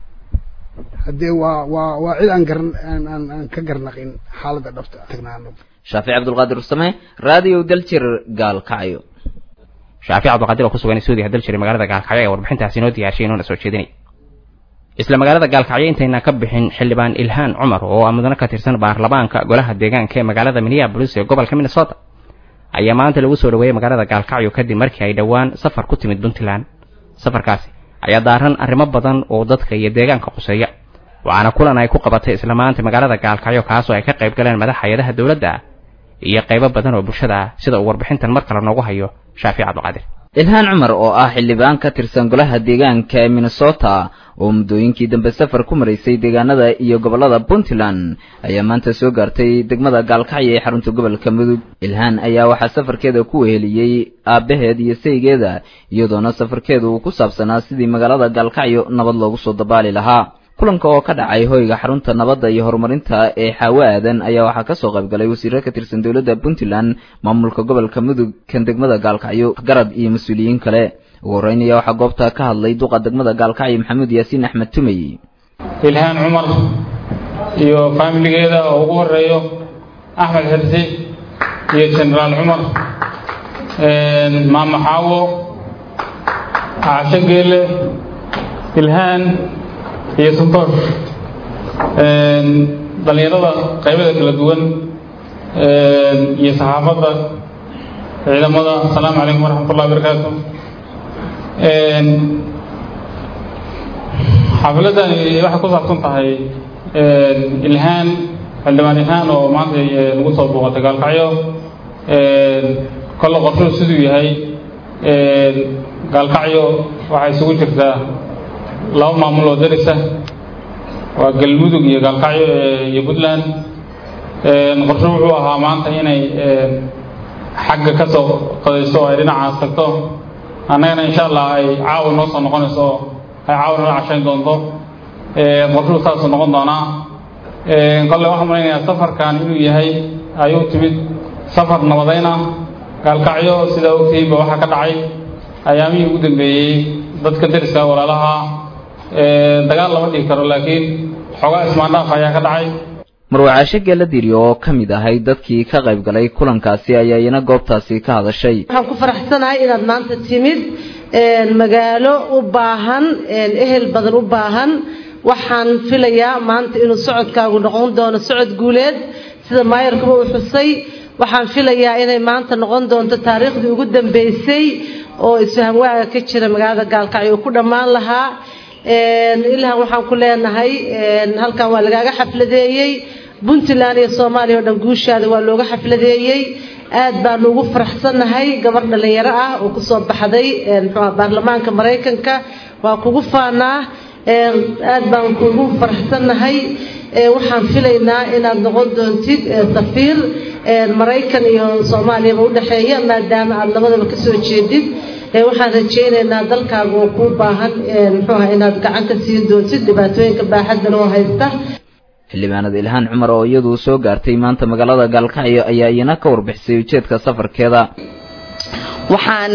haddee waa waa waa cid aan garan aan aan aan ka garnaqin xaaladda dhabta tagnaano shaafic cabdulqaadir rusame raadiyo daljir gaalkacyo shaafic cabdulqaadir oo ku sugan suudiya daljir magaalada gaalkacyo ee warbixintaasi inoo diyaashay inoona soo jeedinay isla magaalada gaalkacyo intayna ka bixin xildhibaan ilhaan cumar oo ah mudane ka tirsan baarlamaanka golaha deegaanka ee magaalada minneapolis ee gobolka minnesota ayaa maanta lagu soo dhaweeyey magaalada gaalkacyo kadib markii ay dhowaan safar ku timid puntland safarkaasi ayaa daaran arrimo badan oo dadka iyo deegaanka quseeya waxaana kulan ay ku qabatay isla maanta magaalada gaalkacyo kaasoo ay ka qayb galeen madax hay-adaha dowladda iyo qaybo badan oo bulshada ah sida uu warbixintan mar kale noogu hayo shaafic cabdiqaadir ilhaan cumar oo ah xildhibaan ka tirsan golaha deegaanka ee minnesota oo muddooyinkii dambe safar ku maraysay deegaanada iyo gobollada puntland ayaa maanta soo gaartay degmada gaalkacyo ee xarunta gobolka mudug ilhaan ayaa waxaa safarkeeda ku weheliyey aabbaheed iyo saygeeda iyadoona safarkeedu uu ku saabsanaa sidii magaalada gaalkacyo nabad loogu soo dabaali lahaa kulanka oo ka dhacay hoyga xarunta nabadda iyo horumarinta ee xaawo aadan ayaa waxaa kasoo qaybgalay wasiiro ka tirsan dowladda puntland maamulka gobolka mudug kan degmada gaalkacyo garab iyo mas-uuliyiin kale ugu horreyn ayaa waxaa goobta ka hadlay duqa degmada gaalkacyo maxamuud yaasiin axmed tumey ilhaan cumar iyo faamiligeeda oo ugu horeeyo axmed xirsi iyo jenaraal cumar maamo xaawo caasho geele ilhaan iyo suntoosh dhallinyarada qaybada kala duwan iyo saxaafadda ciidamada asalaamu calaykum waraxmat ullahi barakaatu xaafiladani waxay ku saabsan tahay ilhaan xildhibaan ilhaan oo maanta lagu soo booqatay gaalkacyo kolle qorshuhu siduu yahay gaalkacyo waxay isugu jirtaa laba maamul oo darisa waa galmudug iyo gaalkacyo iyo puntland qorsho wuxuu ahaa maanta inay xagga ka soo qadayso oo ay dhinacaas tagto annagana insha allah ay caawa noo soo noqonayso oo ay caawa nala cashayn doonto qorshuhu saasuu noqon doonaa kolle waxaan malaynayaa safarkan inuu yahay ayuu timid safar nabadayna gaalkacyo sidaa ogtihiinba waxaa ka dhacay ayaamihii ugu dambeeyey dadka dariska walaalaha dagaal lama dhihi karo laakiin xoogaa ismaandhaaf ayaa ka dhacay marwacaasho geeladiri oo ka mid ahay dadkii ka qayb galay kulankaasi ayaa iyana goobtaasi ka hadashay waxaan ku faraxsanahay inaad maanta timid magaalo u baahan ehel badan u baahan waxaan filayaa maanta inuu socodkaagu noqon doono socod guuleed sida maayarkuba uu xusay waxaan filayaa inay maanta noqon doonto taariikhdii ugu dambeysay oo isfaham waaga ka jira magaalada gaalkacyo uu ku dhammaan lahaa ilhan waxaan ku leenahay halkan waa lagaaga xafladeeyey puntland iyo soomaaliya oo dhan guushaada waa looga xafladeeyey aad baanu ugu faraxsannahay gabar dhalinyaro ah oo kusoo baxday muxuuha baarlamaanka maraykanka waa kugu faanaa aad baan kugu faraxsannahay waxaan filaynaa inaad noqon doontid safiir maraykan iyo soomaaliyaba udhexeeya maadaama aad labadaba kasoo jeedid waxaan rajaynaynaa dalkaaga oo kuu baahan muxuuha inaad gacan ka siin doontid dhibaatooyinka baaxadda loo haysta xildhibaanada ilhaan cumar oo iyadu soo gaartay maanta magaalada gaalkacyo ayaa iyana ka warbixisay ujeedka safarkeeda waxaan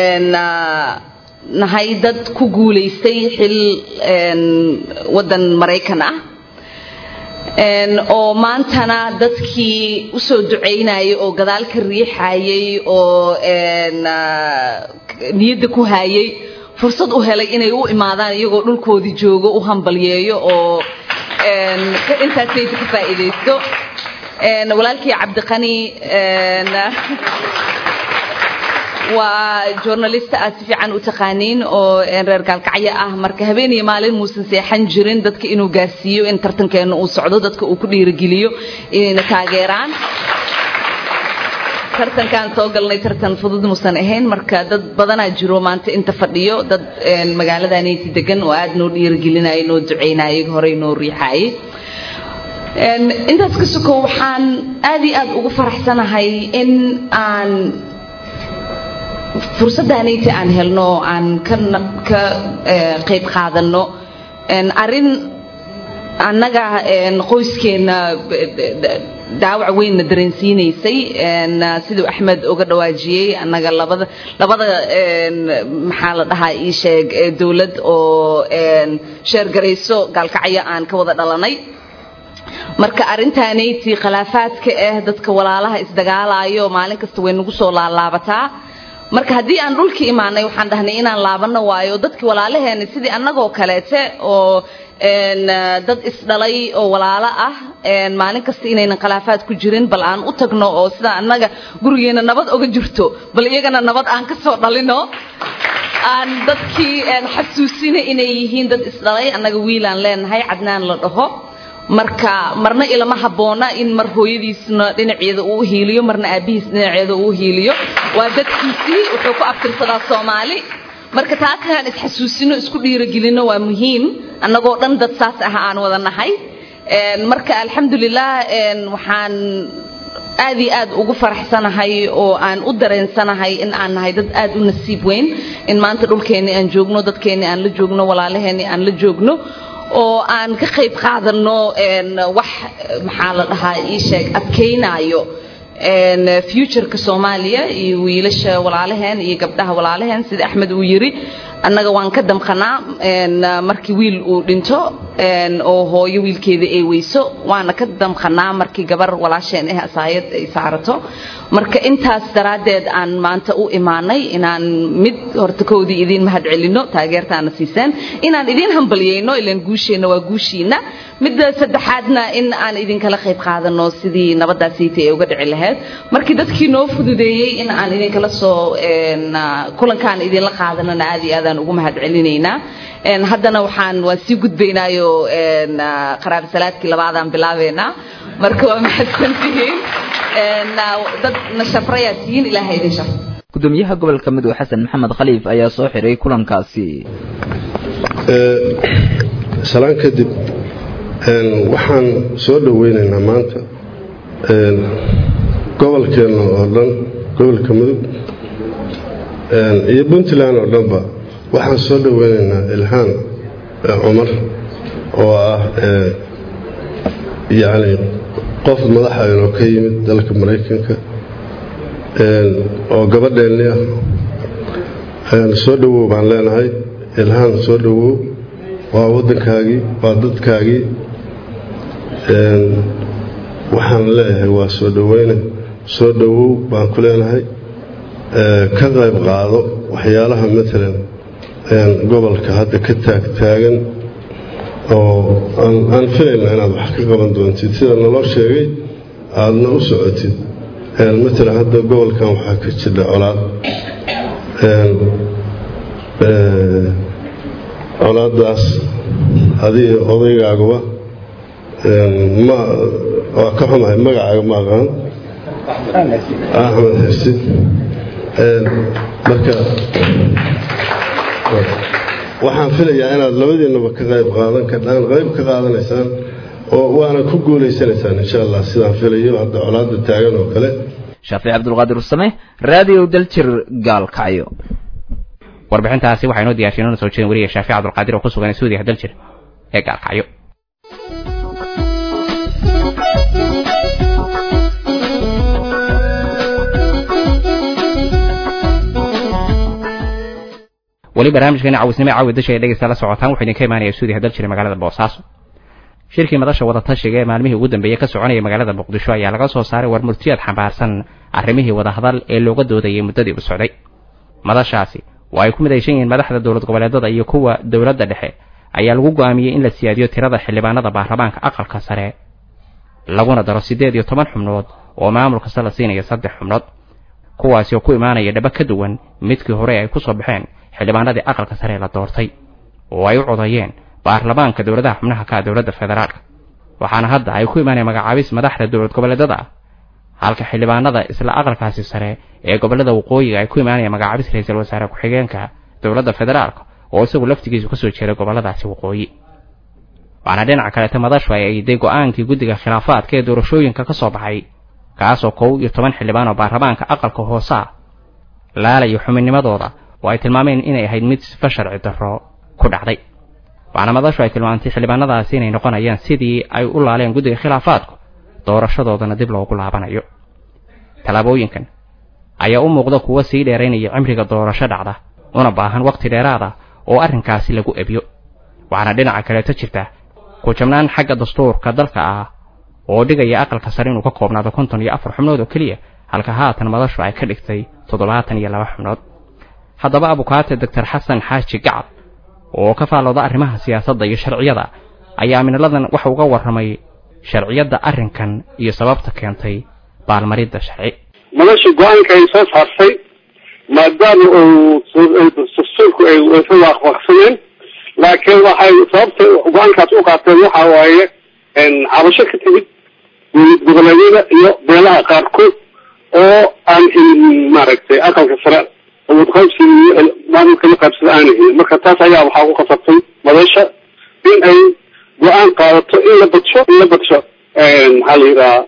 nahay dad ku guulaystay xil waddan maraykan ah oo maantana dadkii usoo ducaynayay oo gadaal ka riixayay oo niyadda ku hayay fursad u helay inay u imaadaan iyagoo dhulkoodii joogo u hambalyeeyo oo intaasayda ka faa'iidaysto walaalkii cabdiqani waa journalist aad si fiican u taqaaniin oo reer gaalkacyo ah marka habeen iyo maalin muusan seexan jirin dadka inuu gaarsiiyo in tartankeena uu socdo dadka uu ku dhiirigeliyo inayna taageeraan tartankaan soo galnay tartan fudud muusan ahayn marka dad badanaa jiro maanta inta fadhiyo dad magaaladaanayti degan oo aad noo dhiirigelinaya noo ducaynaya horey noo riixayay intaas ka sokow waxaan aad iyo aad ugu faraxsanahay in aan fursaddaanayti aan helno oo aan ka ka qayb qaadano arrin annaga qoyskeena daawac weynna dareensiinaysay siduu axmed uga dhawaajiyey annaga labada labada maxaa la dhahaa ii sheeg dowlad oo sheergarayso gaalkacyo aan ka wada dhalanay marka arrintaanayti khilaafaadka ah dadka walaalaha isdagaalayo maalin kasta way nagu soo laalaabataa marka haddii aan dhulka imaanay waxaan dhahnay inaan laabano waayo dadkii walaalaheena sidii annagoo kaleete oo dad isdhalay oo walaalo ah maalin kasta inaynan khilaafaad ku jirin bal aan u tagno oo sida annaga gurigeena nabad oga jirto bal iyagana nabad aan ka soo dhalino aan dadkii xasuusina inay yihiin dad isdhalay annaga wiilaan leenahay cadnaan la dhaho marka marna ilama habboona in mar hooyadiisna dhinaceeda uu hiiliyo marna aabihiis dhinaceeda uu hiiliyo waa dadkiisii wuxuu ku abtirsadaa soomaali marka taas inaan isxasuusino isku dhiirigelino waa muhiim annagoo dhan dad saas ah aan wada nahay marka alxamdulilah waxaan aad iyo aad ugu faraxsanahay oo aan u dareensanahay in aan nahay dad aad u nasiib weyn in maanta dhulkeenni aan joogno dadkeenni aan la joogno walaalaheenni aan la joogno oo aan ka qayb qaadano wax maxaa la dhahaa ii sheeg adkaynayo futureka soomaaliya iyo wiilasha walaalaheen iyo gabdhaha walaalaheen sida axmed uu yiri annaga waan ka damqanaa markii wiil uu dhinto oo hooyo wiilkeeda ay weyso waana ka damqanaa markii gabar walaasheen ah asaayad ay saarato marka intaas daraaddeed aan maanta u imaanay inaan mid horta koodii idiin mahad celino taageertaana siiseen inaan idiin hambalyeyno ilaan guusheenna waa guushiina midda saddexaadna in aan idinkala qayb qaadano sidii nabadaasiita ay uga dhici lahayd markii dadkii noo fududeeyey in aan idinkala soo kulankaan idinla qaadanana aad iyo aadaan ugu mahad celinaynaa haddana waxaan waan sii gudbaynaayo qaraab salaadkii labaadaan bilaabeynaa marka waa mahadsantihiin dad na shafrayaa tihiin ilaaha idin shafr gudoomiyaha gobolka midowga xasan maxamed khaliif ayaa soo xiray kulankaasi salaan kadib waxaan soo dhoweynaynaa maanta gobolkeenna oo dhan gobolka mudug iyo puntland oo dhanba waxaan soo dhoweynaynaa ilhaan cumar oo ah yacni qof madaxa inoo ka yimid dalka maraykanka oo gabadheenni ah soo dhowow baan leenahay ilhaan soo dhowow waa waddankaagii waa dadkaagii waxaan leeyahay waa soo dhoweyne soo dhowow baan ku leenahay ka qayb qaado waxyaalaha maalan gobolka hadda ka taagtaagan oo aan filayna inaad wax ka qaban doontid sida naloo sheegay aadna u socotid maalan hadda gobolkan waxaa ka jira colaad colaadaas adiga odaygaaguba ma waa ka xumahay magacaaga ma aqaan axmed xirsi marka waxaan filayaa inaad labadiinaba ka qayb qaadan kardhaan qayb ka qaadanaysaan oo waana ku guulaysanaysaan insha allah sidaan filayo hadda colaada taagan oo kale shaafici cabdulqaadir usame raadiyo daljir gaalkacyo warbixintaasi waxaa inoo diyaarshay inoo soo jeedin weliya shaafici cabdulqaadir oo ku sugan suudiga daljir ee gaalkacyo weli barnaamijkeena cawisnimo caawi dasha ee dhegeysta la socotaan wuxuu idinka imaanaya suudiga daljir magaalada boosaaso shirkii madasha wadatashiga ee maalmihii ugu dambeeyey ka soconaya magaalada muqdisho ayaa laga soo saaray war murtiyaad xambaarsan arrimihii wadahadal ee looga doodayay muddadii u socday madashaasi oo ay ku midaysan yihiin madaxda dowlad goboleedada iyo kuwa dowladda dhexe ayaa lagu go'aamiyey in la siyaadiyo tirada xildhibaanada baarlamaanka aqalka sare laguna daro siddeed iyo toban xubnood oo maamul kasta la siinayo saddex xubnood kuwaasi oo ku imaanaya dhaba ka duwan midkii hore ay ku soo baxeen xildhibaanadii aqalka sare la doortay oo ay u codayeen baarlamaanka dowladaha xubnaha ka dowladda federaalka waxaana hadda ay ku imaaneen magacaabis madaxda dowlad goboleedada ah halka xildhibaanada isla aqalkaasi sare ee gobolada waqooyiga ay ku imaanayaan magacaabis ra-iisul wasaare ku-xigeenka dowladda federaalka oo isagu laftigiisu kasoo jeeda goboladaasi waqooyi waxaana dhinaca kaleeta madashu ay ayday go-aankii guddiga khilaafaadka ee doorashooyinka ka soo baxay kaasoo kow iyo toban xildhibaan oo baarlamaanka aqalka hoose ah laalayo xubinnimadooda oo ay tilmaameen inay ahayd mid sifa sharci darro ku dhacday waxaana madashu ay tilmaantay xildhibaanadaasi inay noqonayaan sidii ay u laaleen guddiga khilaafaadku doorashadoodana dib loogu laabanayo tallaabooyinkan ayaa u muuqda kuwa sii dheeraynaya cimriga doorasho dhacda una baahan wakhti dheeraad ah oo arrinkaasi lagu ebiyo waxaana dhinaca kaleeto jirta ku jabnaan xagga dastuurka dalka ah oo dhigaya aqalka sare inuu ka koobnaado konton iyo afar xubnood oo keliya halka haatan madashu ay ka dhigtay toddobaatan iyo laba xubnood haddaba abukaate doctor xasan xaaji gacab oo ka faallooda arrimaha siyaasadda iyo sharciyada ayaa minalladan waxa uga warramay sharciyadda arrinkan iyo sababta keentay baalmaridda sharci madasha go-aanka ay soo saartay maadaama uu dastuurku ay waafaqsaneen laakiin waxay sababta go-aankaas u qaateen waxa waaye cabasho ka timid goboleedyada iyo beelaha qaarkood oo aan helin maaragtay aqalka sare qaybsi maamulka la qaybsada aana helin marka taas ayaa waxaa ku qasabtay madasha in ay go-aan qaadato in la badsho in la badsho maxaa la yidhaha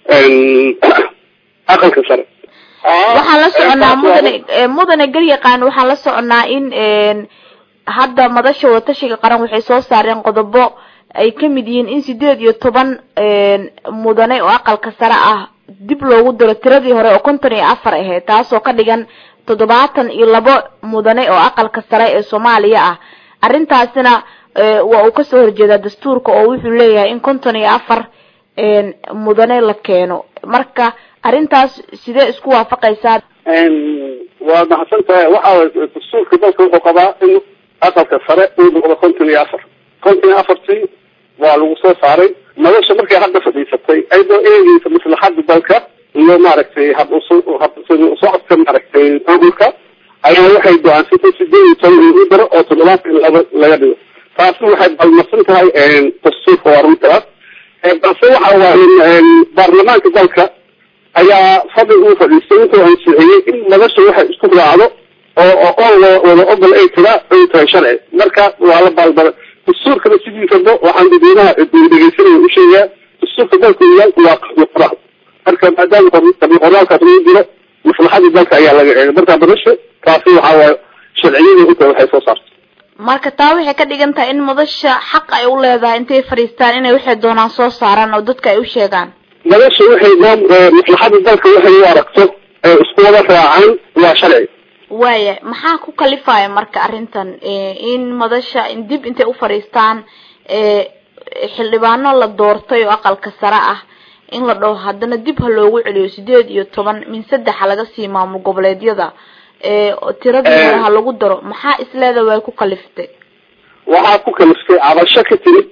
aqalka sare waxaan la soconaa mudane mudane garyaqaan waxaan la soconaa in hadda madasha wadatashiga qaran waxay soo saareen qodobo ay ka mid yihiin in sideed iyo toban mudane oo aqalka sare ah dib loogu diro tiradii hore oo konton iyo afar ahayd taasoo ka dhigan toddobaatan iyo labo mudane oo aqalka sare ee soomaaliya ah arrintaasina waa uu kasoo horjeedaa dastuurka oo wuxuu leeyahay in konton iyo afar mudane la keeno marka arrintaas sidee isku waafaqaysaa waa mahadsan tahay waxa dastuurka dalka wuxuu qabaa in aqalka sare uu noqdo konton iyo afar konton iyo afartii waa lagu soo saaray madasha markay hadda fadhiisatay ayadoo eegeysa maslaxada dalka iyo maaragtay hab socodka maaragtay maamulka ayaa waxay go-aansatay sideed iyo toban in u daro oo toddobaatan laba laga dhigo taasi waxay balmarsan tahay dastuurka waa runtaas balse waxa waaye baarlamaanka dalka ayaa fadli uu fadhiistay intuu ansixiyey in madasha waxay isku raacdo oo oon wada ogol ay tira ay tahay sharci marka waa la baalbara dastuurkana sidiisaba waxaan dadweynaha dhegeysanaya u sheegaa dastuurka dalka yaalku waa qoraal marka maadaama qoraalkaas lagu jiro maslaxada dalka ayaa laga eegay marka madasha taasi waxa waaye sharciyada inta waxay soo saartay marka taa waxay ka dhigan tahay in madasha xaq ay u leedahay intay fadhiistaan inay waxay doonaan soo saaraan oo dadka ay u sheegaan madasha waxay maslaxada dalka waxay u aragto ee isku wada raacaan waa sharci waaya maxaa ku kalifaya marka arrintan in madasha dib intay u fadhiistaan xildhibaano la doortay oo aqalka sare ah in la dhaho haddana dib ha loogu celiyo sideed iyo toban min saddexa laga sii maamul goboleedyada tiradii hore ha lagu daro maxaa isleeda way ku kaliftay waxaa ku kaliftay cabasho ka timid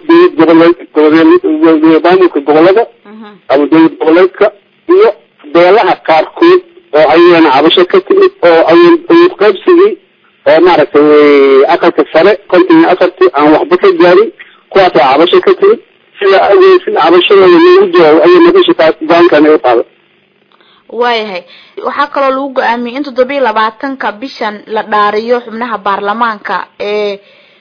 goboleed maamulka gobolada ama dowlad goboleedka iyo beelaha qaarkood oo ayana cabasho ka timid oo awood qaybsigii oo maaragtay aqalka sare konton iyo afartii aan waxba ka gaarin kuwaasaa cabasho ka timid sida awgeed sida cabashadooda loogu jawaabo ayay madasha taas go-aankan ay u qaaday waayahay waxaa kaloo lagu go-aamiyey in toddoba iyo labaatanka bishan la dhaariyo xubnaha baarlamaanka ee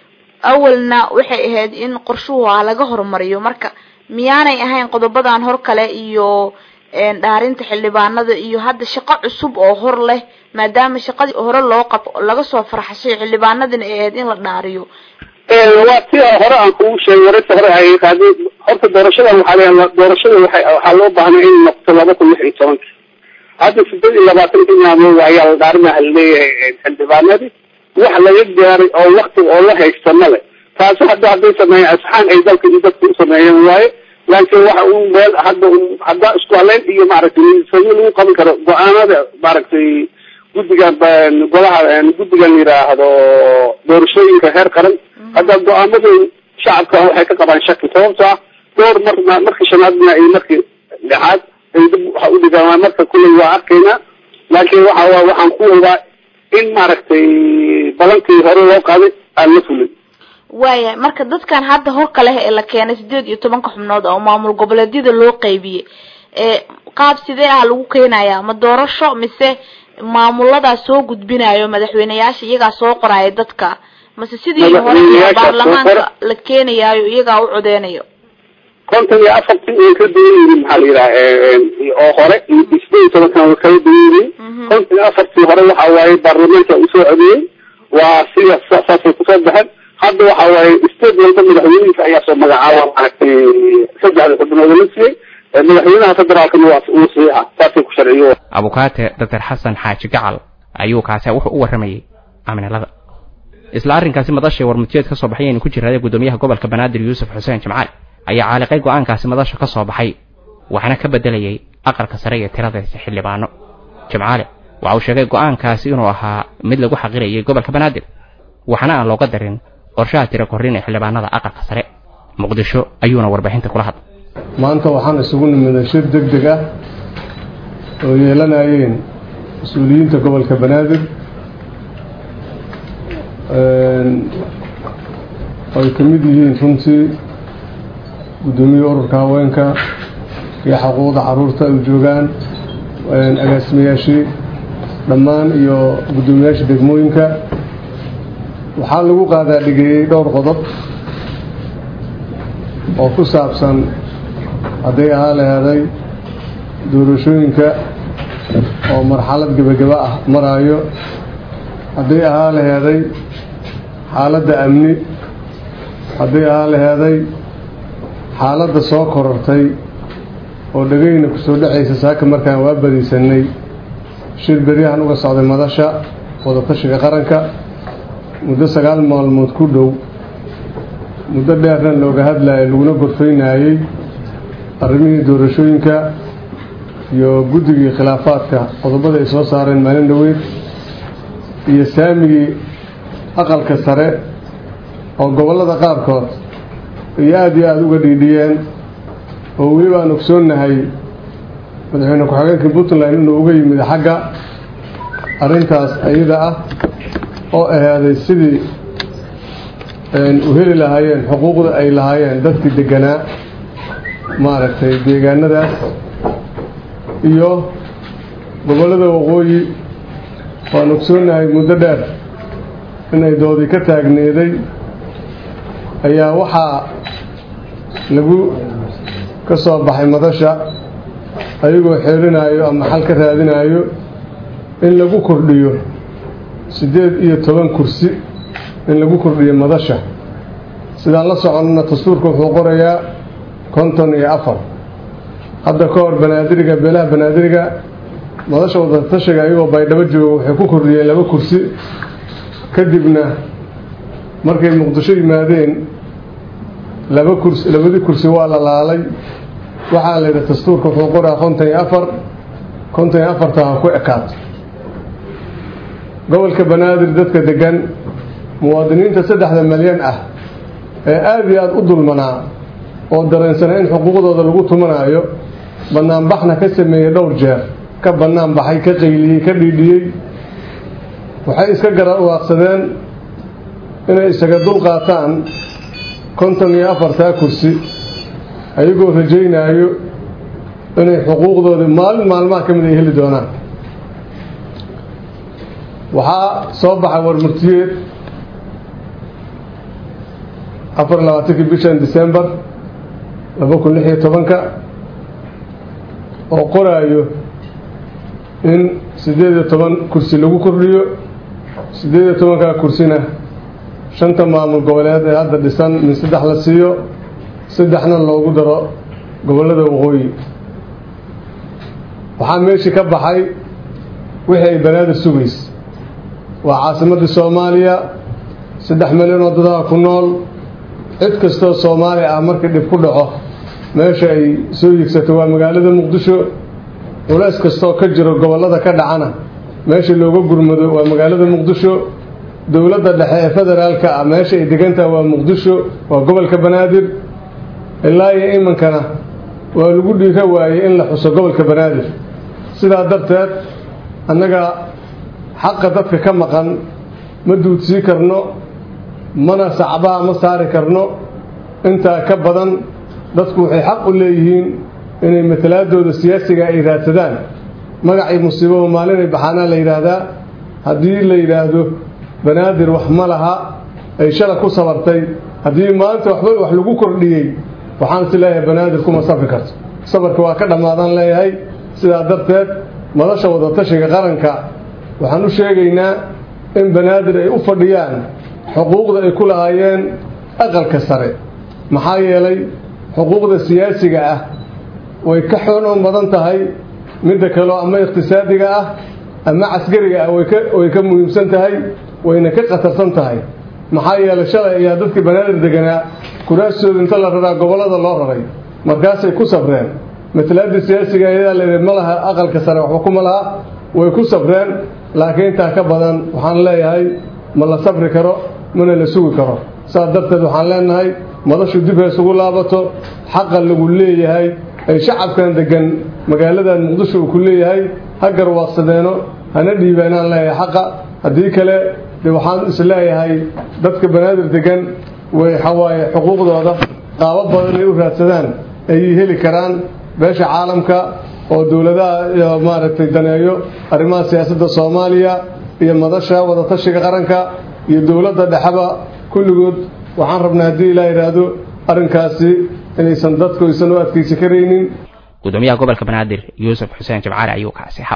awalna waxay ahayd in qorshuhu ah laga horumariyo marka miyaanay ahayn qodobadan hor kale iyo dhaarinta xildhibaanada iyo hadda shaqo cusub oo hor leh maadaama shaqadii hore loo qab laga soo farxashay xildhibaanadina ay ahayd in la dhaariyo waa ti hore aan kugu sheegay wararta hore ay qaadeen horta doorashadan waxaa leeyahay doorashada waxay waxaa loo baahnay in noqoto laba kun lix iyo tobanka hadda sideed iyo labaatanka maalmood ayaa la dhaarinaha laleeyahay xildhibaanadii wax laga gaaray oo wakti oo la haysta male taasi hadda hadday sameeyeen asxaan ay dalka iyo dadka u sameeyeen waaye laakiin waxa uu meel hadda hadda isku haleyn iyo maaragtay miisaanyo lagu qaban karo go-aanada maaragtay guddigan golaha guddigan yidhaahdo doorashooyinka heer qaran hadda go-aamadu shacabka waxay ka qabaan shaki sababto ah dhowr mar markii shanaadna iyo markii lixaad ay dib waxa u dhigaan marka kulley waa arkaynaa laakiin waxa waa waxaan ku ogaa in maaragtay balankii hore loo qaaday aan la fulin waayahay marka dadkan hadda horka leh ee la keenay sideed iyo tobanka xubnood oo maamul goboleedyada loo qaybiyey ee qaab sidee ah lagu keenayaa ma doorasho mise maamuladaas soo gudbinayo madaxweyneyaasha iyagaa soo qoraayo dadka mase sidii hore baarlamaanka la keenayaayo iyagaa u codeynayo konton iyo afartii way ka duwan yihiin maxaa la yidhaha oo hore sideed iyo tobankan way kala duwan yihiin konton iyo afartii hore waxa waaye baarlamaanka uu soo codeeyey waa sida saasay kusoo baxeen hadda waxa waaye state walba madaxweynihiisa ayaa soo magacaaba maaragtay saddexda xubnood la siiyey madaxweynaha federaalkana waa uu saxiixa saasay ku sharciyo abukaate doctor xasan xaaji gacal ayuu kaasi wuxuu u warramayey aminalada isla arrinkaasi madashay warmutiyeed ka soo baxay aynu ku jiraaday guddoomiyaha gobolka banaadir yuusuf xuseen jimcaali ayaa caaliqay go-aankaasi madasha ka soo baxay waxaana ka bedelayay aqalka sare iyo tiradiisa xildhibaano jimcaale waxa uu sheegay go-aankaasi inuu ahaa mid lagu xaqirayay gobolka banaadir waxaana aan looga darin qorshaha tira korrin ee xildhibaanada aqalka sare muqdisho ayuuna warbixinta kula hadlay maanta waxaan isugu nimiday shir deg deg ah oo yeelanayeen mas-uuliyiinta gobolka banaadir ay ka mid yihiin runtii guddoomiye ururka haweenka iyo xuquuqda caruurta ay joogaan agaasimayaashii dhammaan iyo guddoomiyaasha degmooyinka waxaa lagu qaadaa dhigeeyey dhowr qodob oo ku saabsan hadday ahaa laheeday doorashooyinka oo marxalad gebagaba ah maraayo hadday ahaa laheeday xaaladda amni hadday ahaa laheeday xaaladda soo korortay oo dhegayna kusoo dhacaysa saaka markaan waa badiisanay shir beryahan uga socday madasha wadatashiga qaranka muddo sagaal maalmood ku dhow muddo dheerna looga hadlayay laguna gorfaynaayey arrimihii doorashooyinka iyo guddigii khilaafaadka qodobada ay soo saareen maalin dhoweyd iyo saamigii aqalka sare oo gobollada qaarkood iyo aada iyo aada uga dhiidhiyeen oo weliba aan ogsoonnahay madaxweyne ku-xigeenkii puntland inuu uga yimid xagga arrintaas ayada ah oo ahaaday sidii u heli lahaayeen xuquuqda ay lahaayeen dadkii deganaa maaragtay deegaanadaas iyo gobollada waqooyi waan ogsoonnahay muddo dheer inay doodii ka taagneeday ayaa waxaa lagu ka soo baxay madasha ayagoo xeelinaayo ama xal ka raadinaayo in lagu kordhiyo siddeed iyo toban kursi in lagu kordhiyo madasha sidaan la soconnana dastuurka wuxuu qorayaa konton iyo afar hadda ka hor banaadiriga beelaha banaadiriga madasha wadatashiga ayagoo baydhabo jooga waxay ku kordhiyeen laba kursi kadibna markay muqdisho yimaadeen laba kursi labadii kursi waa la laalay waxaa la yidhi dastuurka wuxuu qoraa konton iyo afar konton iyo afarta ha ku ekaato gobolka banaadir dadka degan muwaadiniinta saddexda malyan ah ee aada iyo aada u dulmanaa oo dareensanay in xuquuqdooda lagu tumanaayo banaanbaxna ka sameeyey dhowr jeer ka bannaan baxay ka qayliyey ka dhiidhiyey waxay iska garawaaqsadeen inay isaga dul qaataan konton iyo afartaa kursi ayagoo rajaynaayo inay xuquuqdoodii maalin maalmaha ka mid ay heli doonaan waxaa soo baxay warmurtiyeed afar iyo labaatankii bishan december laba kun lix iyo tobanka oo qoraayo in siddeed iyo toban kursi lagu kordhiyo siddeed iyo tobankaa kursina shanta maamul goboleed ee hadda dhisan min saddex la siiyo saddexna loogu daro gobollada waqooyi waxaa meeshii ka baxay wixii ay banaadir sugays waa caasimadda soomaaliya saddex milyan oo dadaha ku nool cid kastoo soomaali ah markii dhib ku dhaco meesha ay soo yigsato waa magaalada muqdisho culays kastoo ka jiro gobollada ka dhacana meesha looga gurmado waa magaalada muqdisho dowladda dhexe ee federaalka ah meesha ay degantaha waa muqdisho waa gobolka banaadir ilaa iyo iminkana waa lagu dhiira waayey in la xuso gobolka banaadir sidaa darteed annaga xaqa dadka ka maqan ma duudsii karno mana sacbaha ma saari karno intaa ka badan dadku waxay xaq u leeyihiin inay matalaadooda siyaasiga ay raadsadaan magacii musiibaba maalinay baxaanaa la yidhaahdaa haddii la yidhaahdo banaadir wax ma laha ay shala ku sabartay haddii maanta waxba wax lagu kordhiyey waxaan is leeyahay banaadir kuma safri karto safarka waa ka dhammaadaan leeyahay sidaa darteed madasha wadatashiga qaranka waxaan u sheegaynaa in banaadir ay u fadhiyaan xuquuqda ay ku lahaayeen aqalka sare maxaa yeelay xuquuqda siyaasiga ah way ka xoonoon badan tahay midda kaleo ama iqtisaadiga ah ama caskariga ah way ka muhiimsan tahay wayna ka khatarsan tahay maxaa yeelay shalay ayaa dadkii banaadir deganaa kuraastooda inta la raraa gobollada loo raray markaasay ku safreen matalaadii siyaasiga ayadaa la yidhi ma laha aqalka sare waxba kuma laha way ku safreen laakiin intaa ka badan waxaan leeyahay ma la safri karo mana la sugi karo saas darteed waxaan leenahay madashu dib ha isugu laabato xaqa lagu leeyahay ay shacabkan degan magaaladan muqdisho uu ku leeyahay ha garwaaqsadeeno hana dhiibaanaan leeyahay xaqa haddii kale de waxaan is leeyahay dadka banaadir degan way xawaaye xuquuqdooda qaabo badan ay u raadsadaan ayay heli karaan beesha caalamka oo dowladaha maaragtay daneeyo arrimaha siyaasadda soomaaliya iyo madasha wadatashiga qaranka iyo dowladda dhexeba kulligood waxaan rabnaa haddii ilaa yidhaahdo arrinkaasi inaysan dadku aysan u adkaysi karaynin gudoomiyaha gobolka banaadir yuusuf xuseen jimcaali ayuu kaasi xab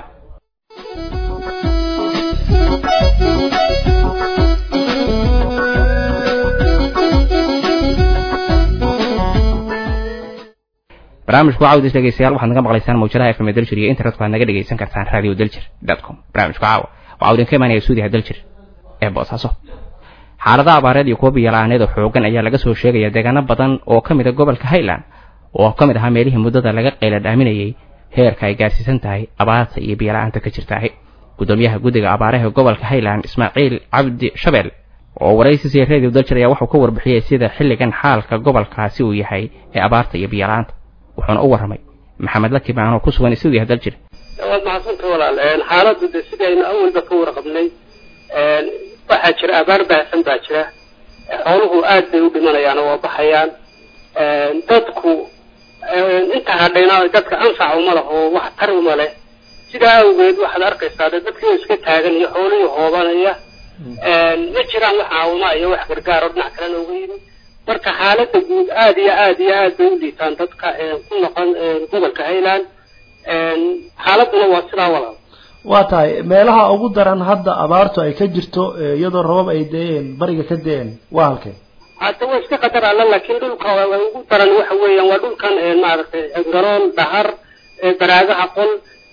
barnaamijku caawdis dhegeystayaal waxaad naga maqlaysaan mawjadaha fm daljir iyo internet waxaad naga dhegeysan kartaan radio daljir com barnaamijku caawa waxaa idinka imaanaya suudiha daljir ee boosaaso xaaladaha abaareed iyo kuwa biyala'aaneed oo xoogan ayaa laga soo sheegaya deegaano badan oo ka mid a gobolka highland oo ka mid ahaa meelihii muddada laga qayla dhaaminayay heerka ay gaarsiisan tahay abaarta iyo biyala'aanta ka jirtaahi gudoomiyaha guddiga abaaraha gobolka highland ismaaciil cabdi shabeel oo waraysi siya radio daljir ayaa wuxuu ka warbixiyey sida xilligan xaalka gobolkaasi uu yahay ee abaarta iyo biyala'aanta wuxuuna u warramay maxamed lakimaan oo ku sugan stuudiyaha daljir waad mahadsanta walaal xaaladdu de sidaynu awalba ka warqabnay waxaa jira abaar baahsan baa jira xooluhu aad bay u dhimanayaan oo waa baxayaan dadku inta hadhayna dadka anfac uma leh oo wax tar uma leh sidaa awgeed waxaad arkaysaa de dadkii oo iska taagan iyo xoolihii hoobanaya ma jiraan wax caawima iyo wax gargaar oo dhinac kalena uga yimi marka xaaladda guud aad iyo aad iyo aad bay u liitaan dadka ku noqon gobolka highland xaaladuna waa sidaa walaal waa tahay meelaha ugu daran hadda abaartu ay ka jirto iyadoo rabab ay deeen bariga ka deeen waa halkee hadda waa iska qadar alla laakiin dhulka ugu daran waxa weeyaan waa dhulkan maaragtay garoon dhahar baraagaha qol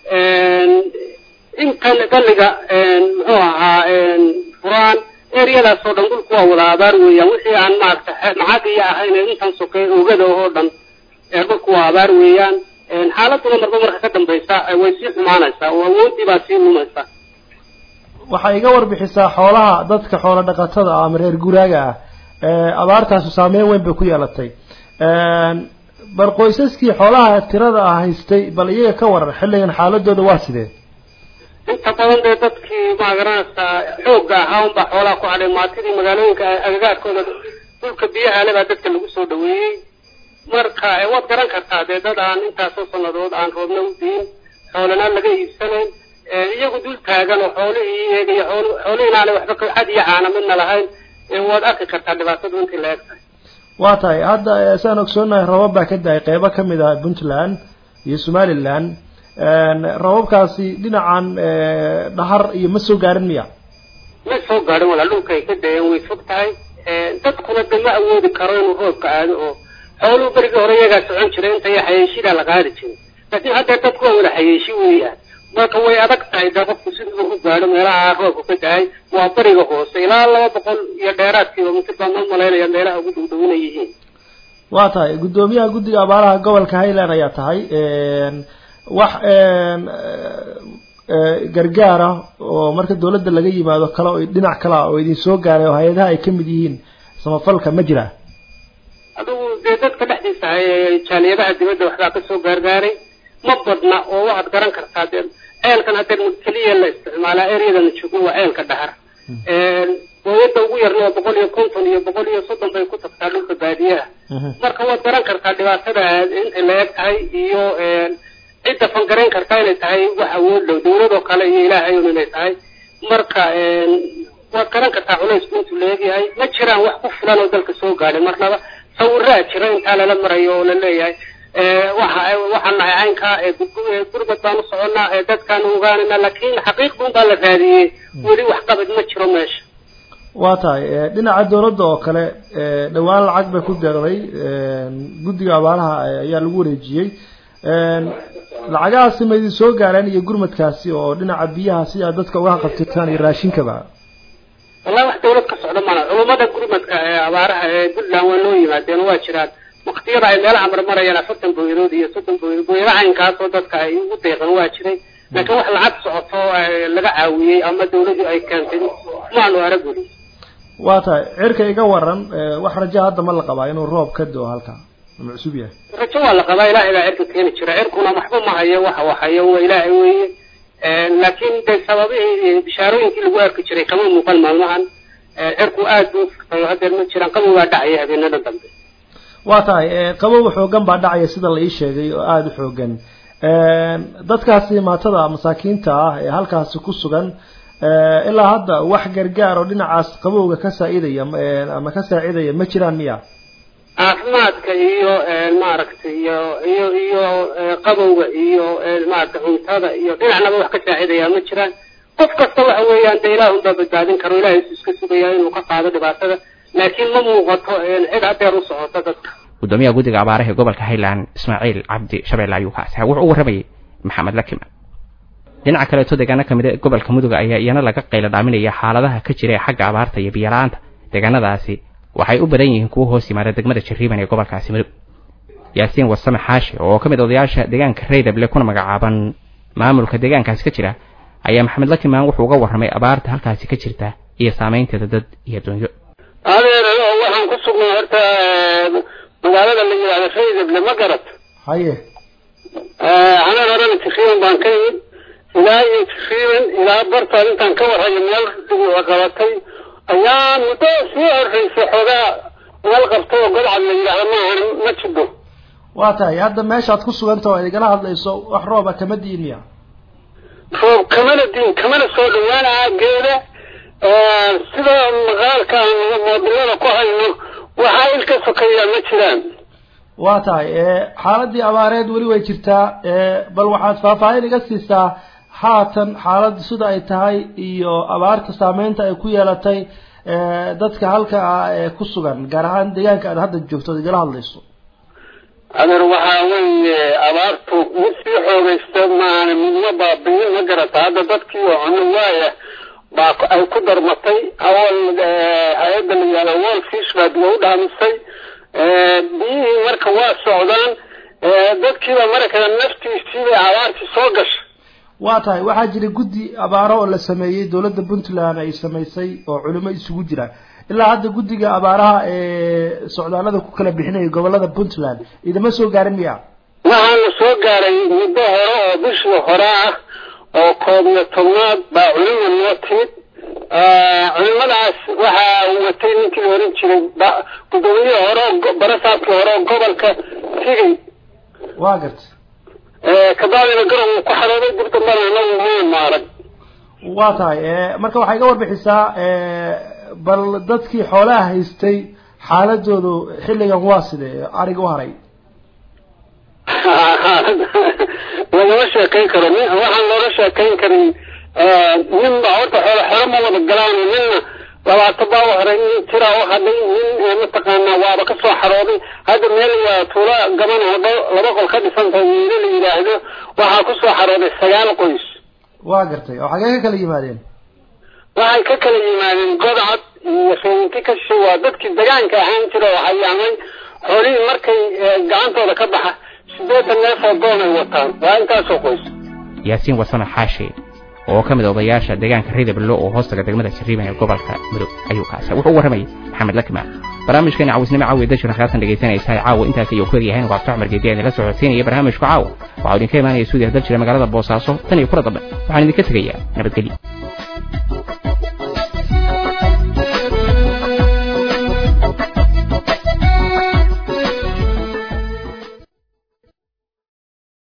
inkan galliga muxuu ahaa furaan eryadaas oo dhan dhulku waa wada abaar weeyaan wixii aan maaragtay macagiya ahayn intan sokey oogada oo dhan dhulku waa abaar weeyaan xaaladuna marba marka ka dambaysa way sii xumaanaysaa oo awoodii baa sii lumaysa waxay iga warbixisaa xoolaha dadka xoolo dhaqatada ah ama reer guraaga ah abaartaasu saameyn weyn bay ku yeelatay bal qoysaskii xoolaha tirada ah haystay bal iyaga ka waran xilligan xaaladooda waa sidee inta badan dee dadkii magaranaysaa xoogga ahaa unbaa xoolaha ku hadhay maatidii magaalooyinka agagaarkooda dhulka biyaha le baa dadka lagu soo dhaweeyey marka waad garan kartaa dee dad aan intaasoo sannadood aan roobna u diin xoolana laga iibsanayn iyagu dul taagan oo xoolihii eegaya xool xoolihiin aanay waxba cad iyo caana midna lahayn waad arki kartaa dhibaatadu intii la eg tahay waa tahay hadda saan ogsoonahay roobab baa ka da-ay qeybo kamid ah puntland iyo somaliland roobabkaasi dhinacan dhahar iyo ma soo gaarin miya ma soo gaadhin walaa dhulka ay ka dayeen way fog tahay dadkuna de ma awoodi karo inuu roobka aado oo xooluhu berigii hore iyagaa socon jiray intay xayeeshidaa la qaadi jiray laakiin haddeer dadku waa wada xayeeshi weeyaan marka way adag tahay de qofku siduu ku gaadho meelaha roobka ka da-ay waa bariga hoose ilaa laba boqol iyo dheeraad kilomitr baan ma malaynaya meelaha ugu dhowdhowina yihiin waa tahay guddoomiyaha guddiga abaaraha gobolka highland ayaa tahay wax gargaar ah oo marka dawladda laga yimaado kale oo dhinac kale ah oo idin soo gaaray oo hay-adaha ay kamid yihiin samafalka ma jira adigu dee dadka dhexdiisa jaaliyadaha dibadda waxbaa kasoo gaargaaray ma badna oo waxaad garan kartaa dee ceelkan hadeer keliya la isticmaalaa eryadana joogo waa ceelka dhahar hooyada ugu yarna waa boqol iyo konton iyo boqol iyo soddon bay ku tagtaa dhulka baadiyaha marka waad garan kartaa dhibaatada intay la eg tahay iyo cidda fangarayn kartaa inay tahay wax awood dhow dawladoo kale iyo ilaahay un inay tahay marka waad garan kartaa culaysku intuu la egyahay ma jiraan wax ku filan oo dalka soo gaadhay marnaba sawiraa jira intaa lala marayo oo la leeyahay waxa waxaan nahay caynkaa gurbad baan u soconnaa dadkaan ogaanayna laakiin xaqiiqdun baa la raadiyey weli wax qabad ma jiro meesha waa tahay dhinaca dawladda oo kale dhawaan lacag bay ku deeqday guddiga abaaraha ayaa lagu wareejiyey lacagahaasi ma idin soo gaareen iyo gurmadkaasi oo dhinaca biyaha si aad dadka uga qabtirtaan iyo raashinkaba wallahi wax dawlad ka socda mana culummada gurmadka ee abaaraha ee puntland waa loo yimaadeen waa jiraan waktiyada ay meelaha marmarayaan afartan booyadood iyo soddon booyadood booyado caynkaasoo dadka ay ugu deeqan waa jiray laakiin wax lacag socoto laga caawiyey ama dawladdu ay keentay maanu arag weli waa tahay cirka iga waran wax raja hadda ma la qabaa inuu roob ka do halka ma cusub yahay rajo waa la qabaa ilaahay baa cirka keeni jira cirkuna waxba ma hayo waxa waxayo waa ilaahay weeye laakiin de sababihii bishaarooyinkii lagu arki jiray kama muuqan maalmahan cirku aad buu furtayo hadeer ma jiraan qabow baa dhacaya habeenada dambe waa tahay qabow xoogan baa dhacaya sida la ii sheegay oo aada u xoogan dadkaasi maatada masaakiinta ah ee halkaasi ku sugan ilaa hadda wax gargaar oo dhinacaas qabowga ka saa-idaya ama ka saacidaya ma jiraan miya caafimaadka iyo maaragtay iyo iyo iyo qabowga iyo maaragtay cuntada iyo dhinacnaba wax ka saacidaya ma jiraan qof kasta waxa weeyaan de ilaah unbaa badbaadin karo ilahay isu iska sugaya inuu ka qaado dhibaatada laakiin ma muuqato cid hadeer u socota dadka gudoomiyaha guddiga abaaraha ee gobolka highland ismaaciil cabdi shabeelle ayuu kaasi wuxuu u warramayay maxamed lakima dhinaca kaleeto deegaano kamid a gobolka mudug ayaa iyana laga qaylo dhaaminaya xaaladaha ka jira ee xagga abaarta iyo biyala-aanta deegaanadaasi waxay u badan yihiin kuwa hoos yimaada degmada jariiban ee gobolkaasi mudug yaasiin wasame xaashi oo ka mid odayaasha deegaanka reydable kuna magacaaban maamulka deegaankaasi ka jira ayaa maxamed lakimaan wuxuu uga warramay abaarta halkaasi ka jirta iyo saameynteeda dad iyo dunyo adeer waxaan ku sugnay horta magaalada la yidhahdo reydable ma garad haye anaan horena takriiban baan ka yimid ilaa iyo takriiban ilaa bartaan intaan ka warhayo meel qabatay ayaa muddo sii horreysa xoogaa meel qabtay oo godcad la yidhaahdo maahan ma jidho waa tahay hadda meeshaad ku suganta oo igala hadlayso wax rooba kama diin miya roob kamana diin kamana soo dhawaanaa geeda sida maqaalka moodilada ku hayno waxaa il ka sokeeyaa ma jiraan waa tahay xaaladii abaareed weli way jirtaa bal waxaad faahfaahin iga siisaa haatan xaaladdu sida ay tahay iyo abaarta saameynta ay ku yeelatay dadka halka ah ee ku sugan gaar ahaan deegaanka aad hadda joogto ad igala hadlayso adeer waxaa weeye abaartu mid sii xoogaysta maana midma baabiyin ma garata hadda dadkii oo cuno waaya baa ay ku darmatay awal hay-adda la yihahdo wall fish baa biyo u dhaamisay biyihii marka waa socdaan dadkiiba markaa naftiisiibay abaartii soo gashay waa tahay waxaa jira guddi abaaro oo la sameeyey dowladda puntland ay samaysay oo culimo isugu jira ilaa hadda guddiga abaaraha ee socdaalada ku kala bixinaya gobolada puntland idama soo gaarin miya waxaana soo gaaray muddo hore oo bishii hore ah oo koob iyo tobnaad baa culimo noo timid culimadaas waxaa watay ninkii la oran jiray gudoomiyihii hore barasaabkii hore oo gobolka xigay waa garta kabacdina garow uu ku xarooday dib dambana anagu maan maarag waa tahay marka waxay iga warbixisaa bal dadkii xoolaha haystay xaaladoodu xilligan waa sidee ariga u haray lagama sheekayn karo nin waxaan looga sheekayn karin nin ba horta xoolo xero ma wada galaan ninna labaatan baa u horay nin tiraa u hadhay nin mataqaanaa waaba ka soo xarooday hadda meel waa tuulo gaban oo dhow laba qol ka dhisantahay wiilo la yidhaahdo waxaa ku soo xarooday sagaal qoys waa gartay oo xagee ka kala yimaadeen waxay ka kala yimaadeen godcad iyo feenki ka shishay waa dadkii degaanka ahaan jira oo hayaamay xoolihii markay gacantooda ka baxa sideetan neef oo doon ay wataan waa intaasoo qoys yaasiin warsame xaashi oo ka mid a odayaasha deegaanka ridablo oo hoostaga degmada jariiban ee gobolka mudug ayuu kaasa wuxuu u warramayay maxamed lakima barnaamijkeena cawisnimo caawi dashir khaasan dhegaysanaysaa caawa intaas ayuu ku yaryahay waa cumar geedi idinla socodsiinaya barnaamijku caawa waxaa idinka imaanaya suudiya dal jira magaalada boosaaso tan iyo kula dambe waxaan idinka tegayaa nabadgelyo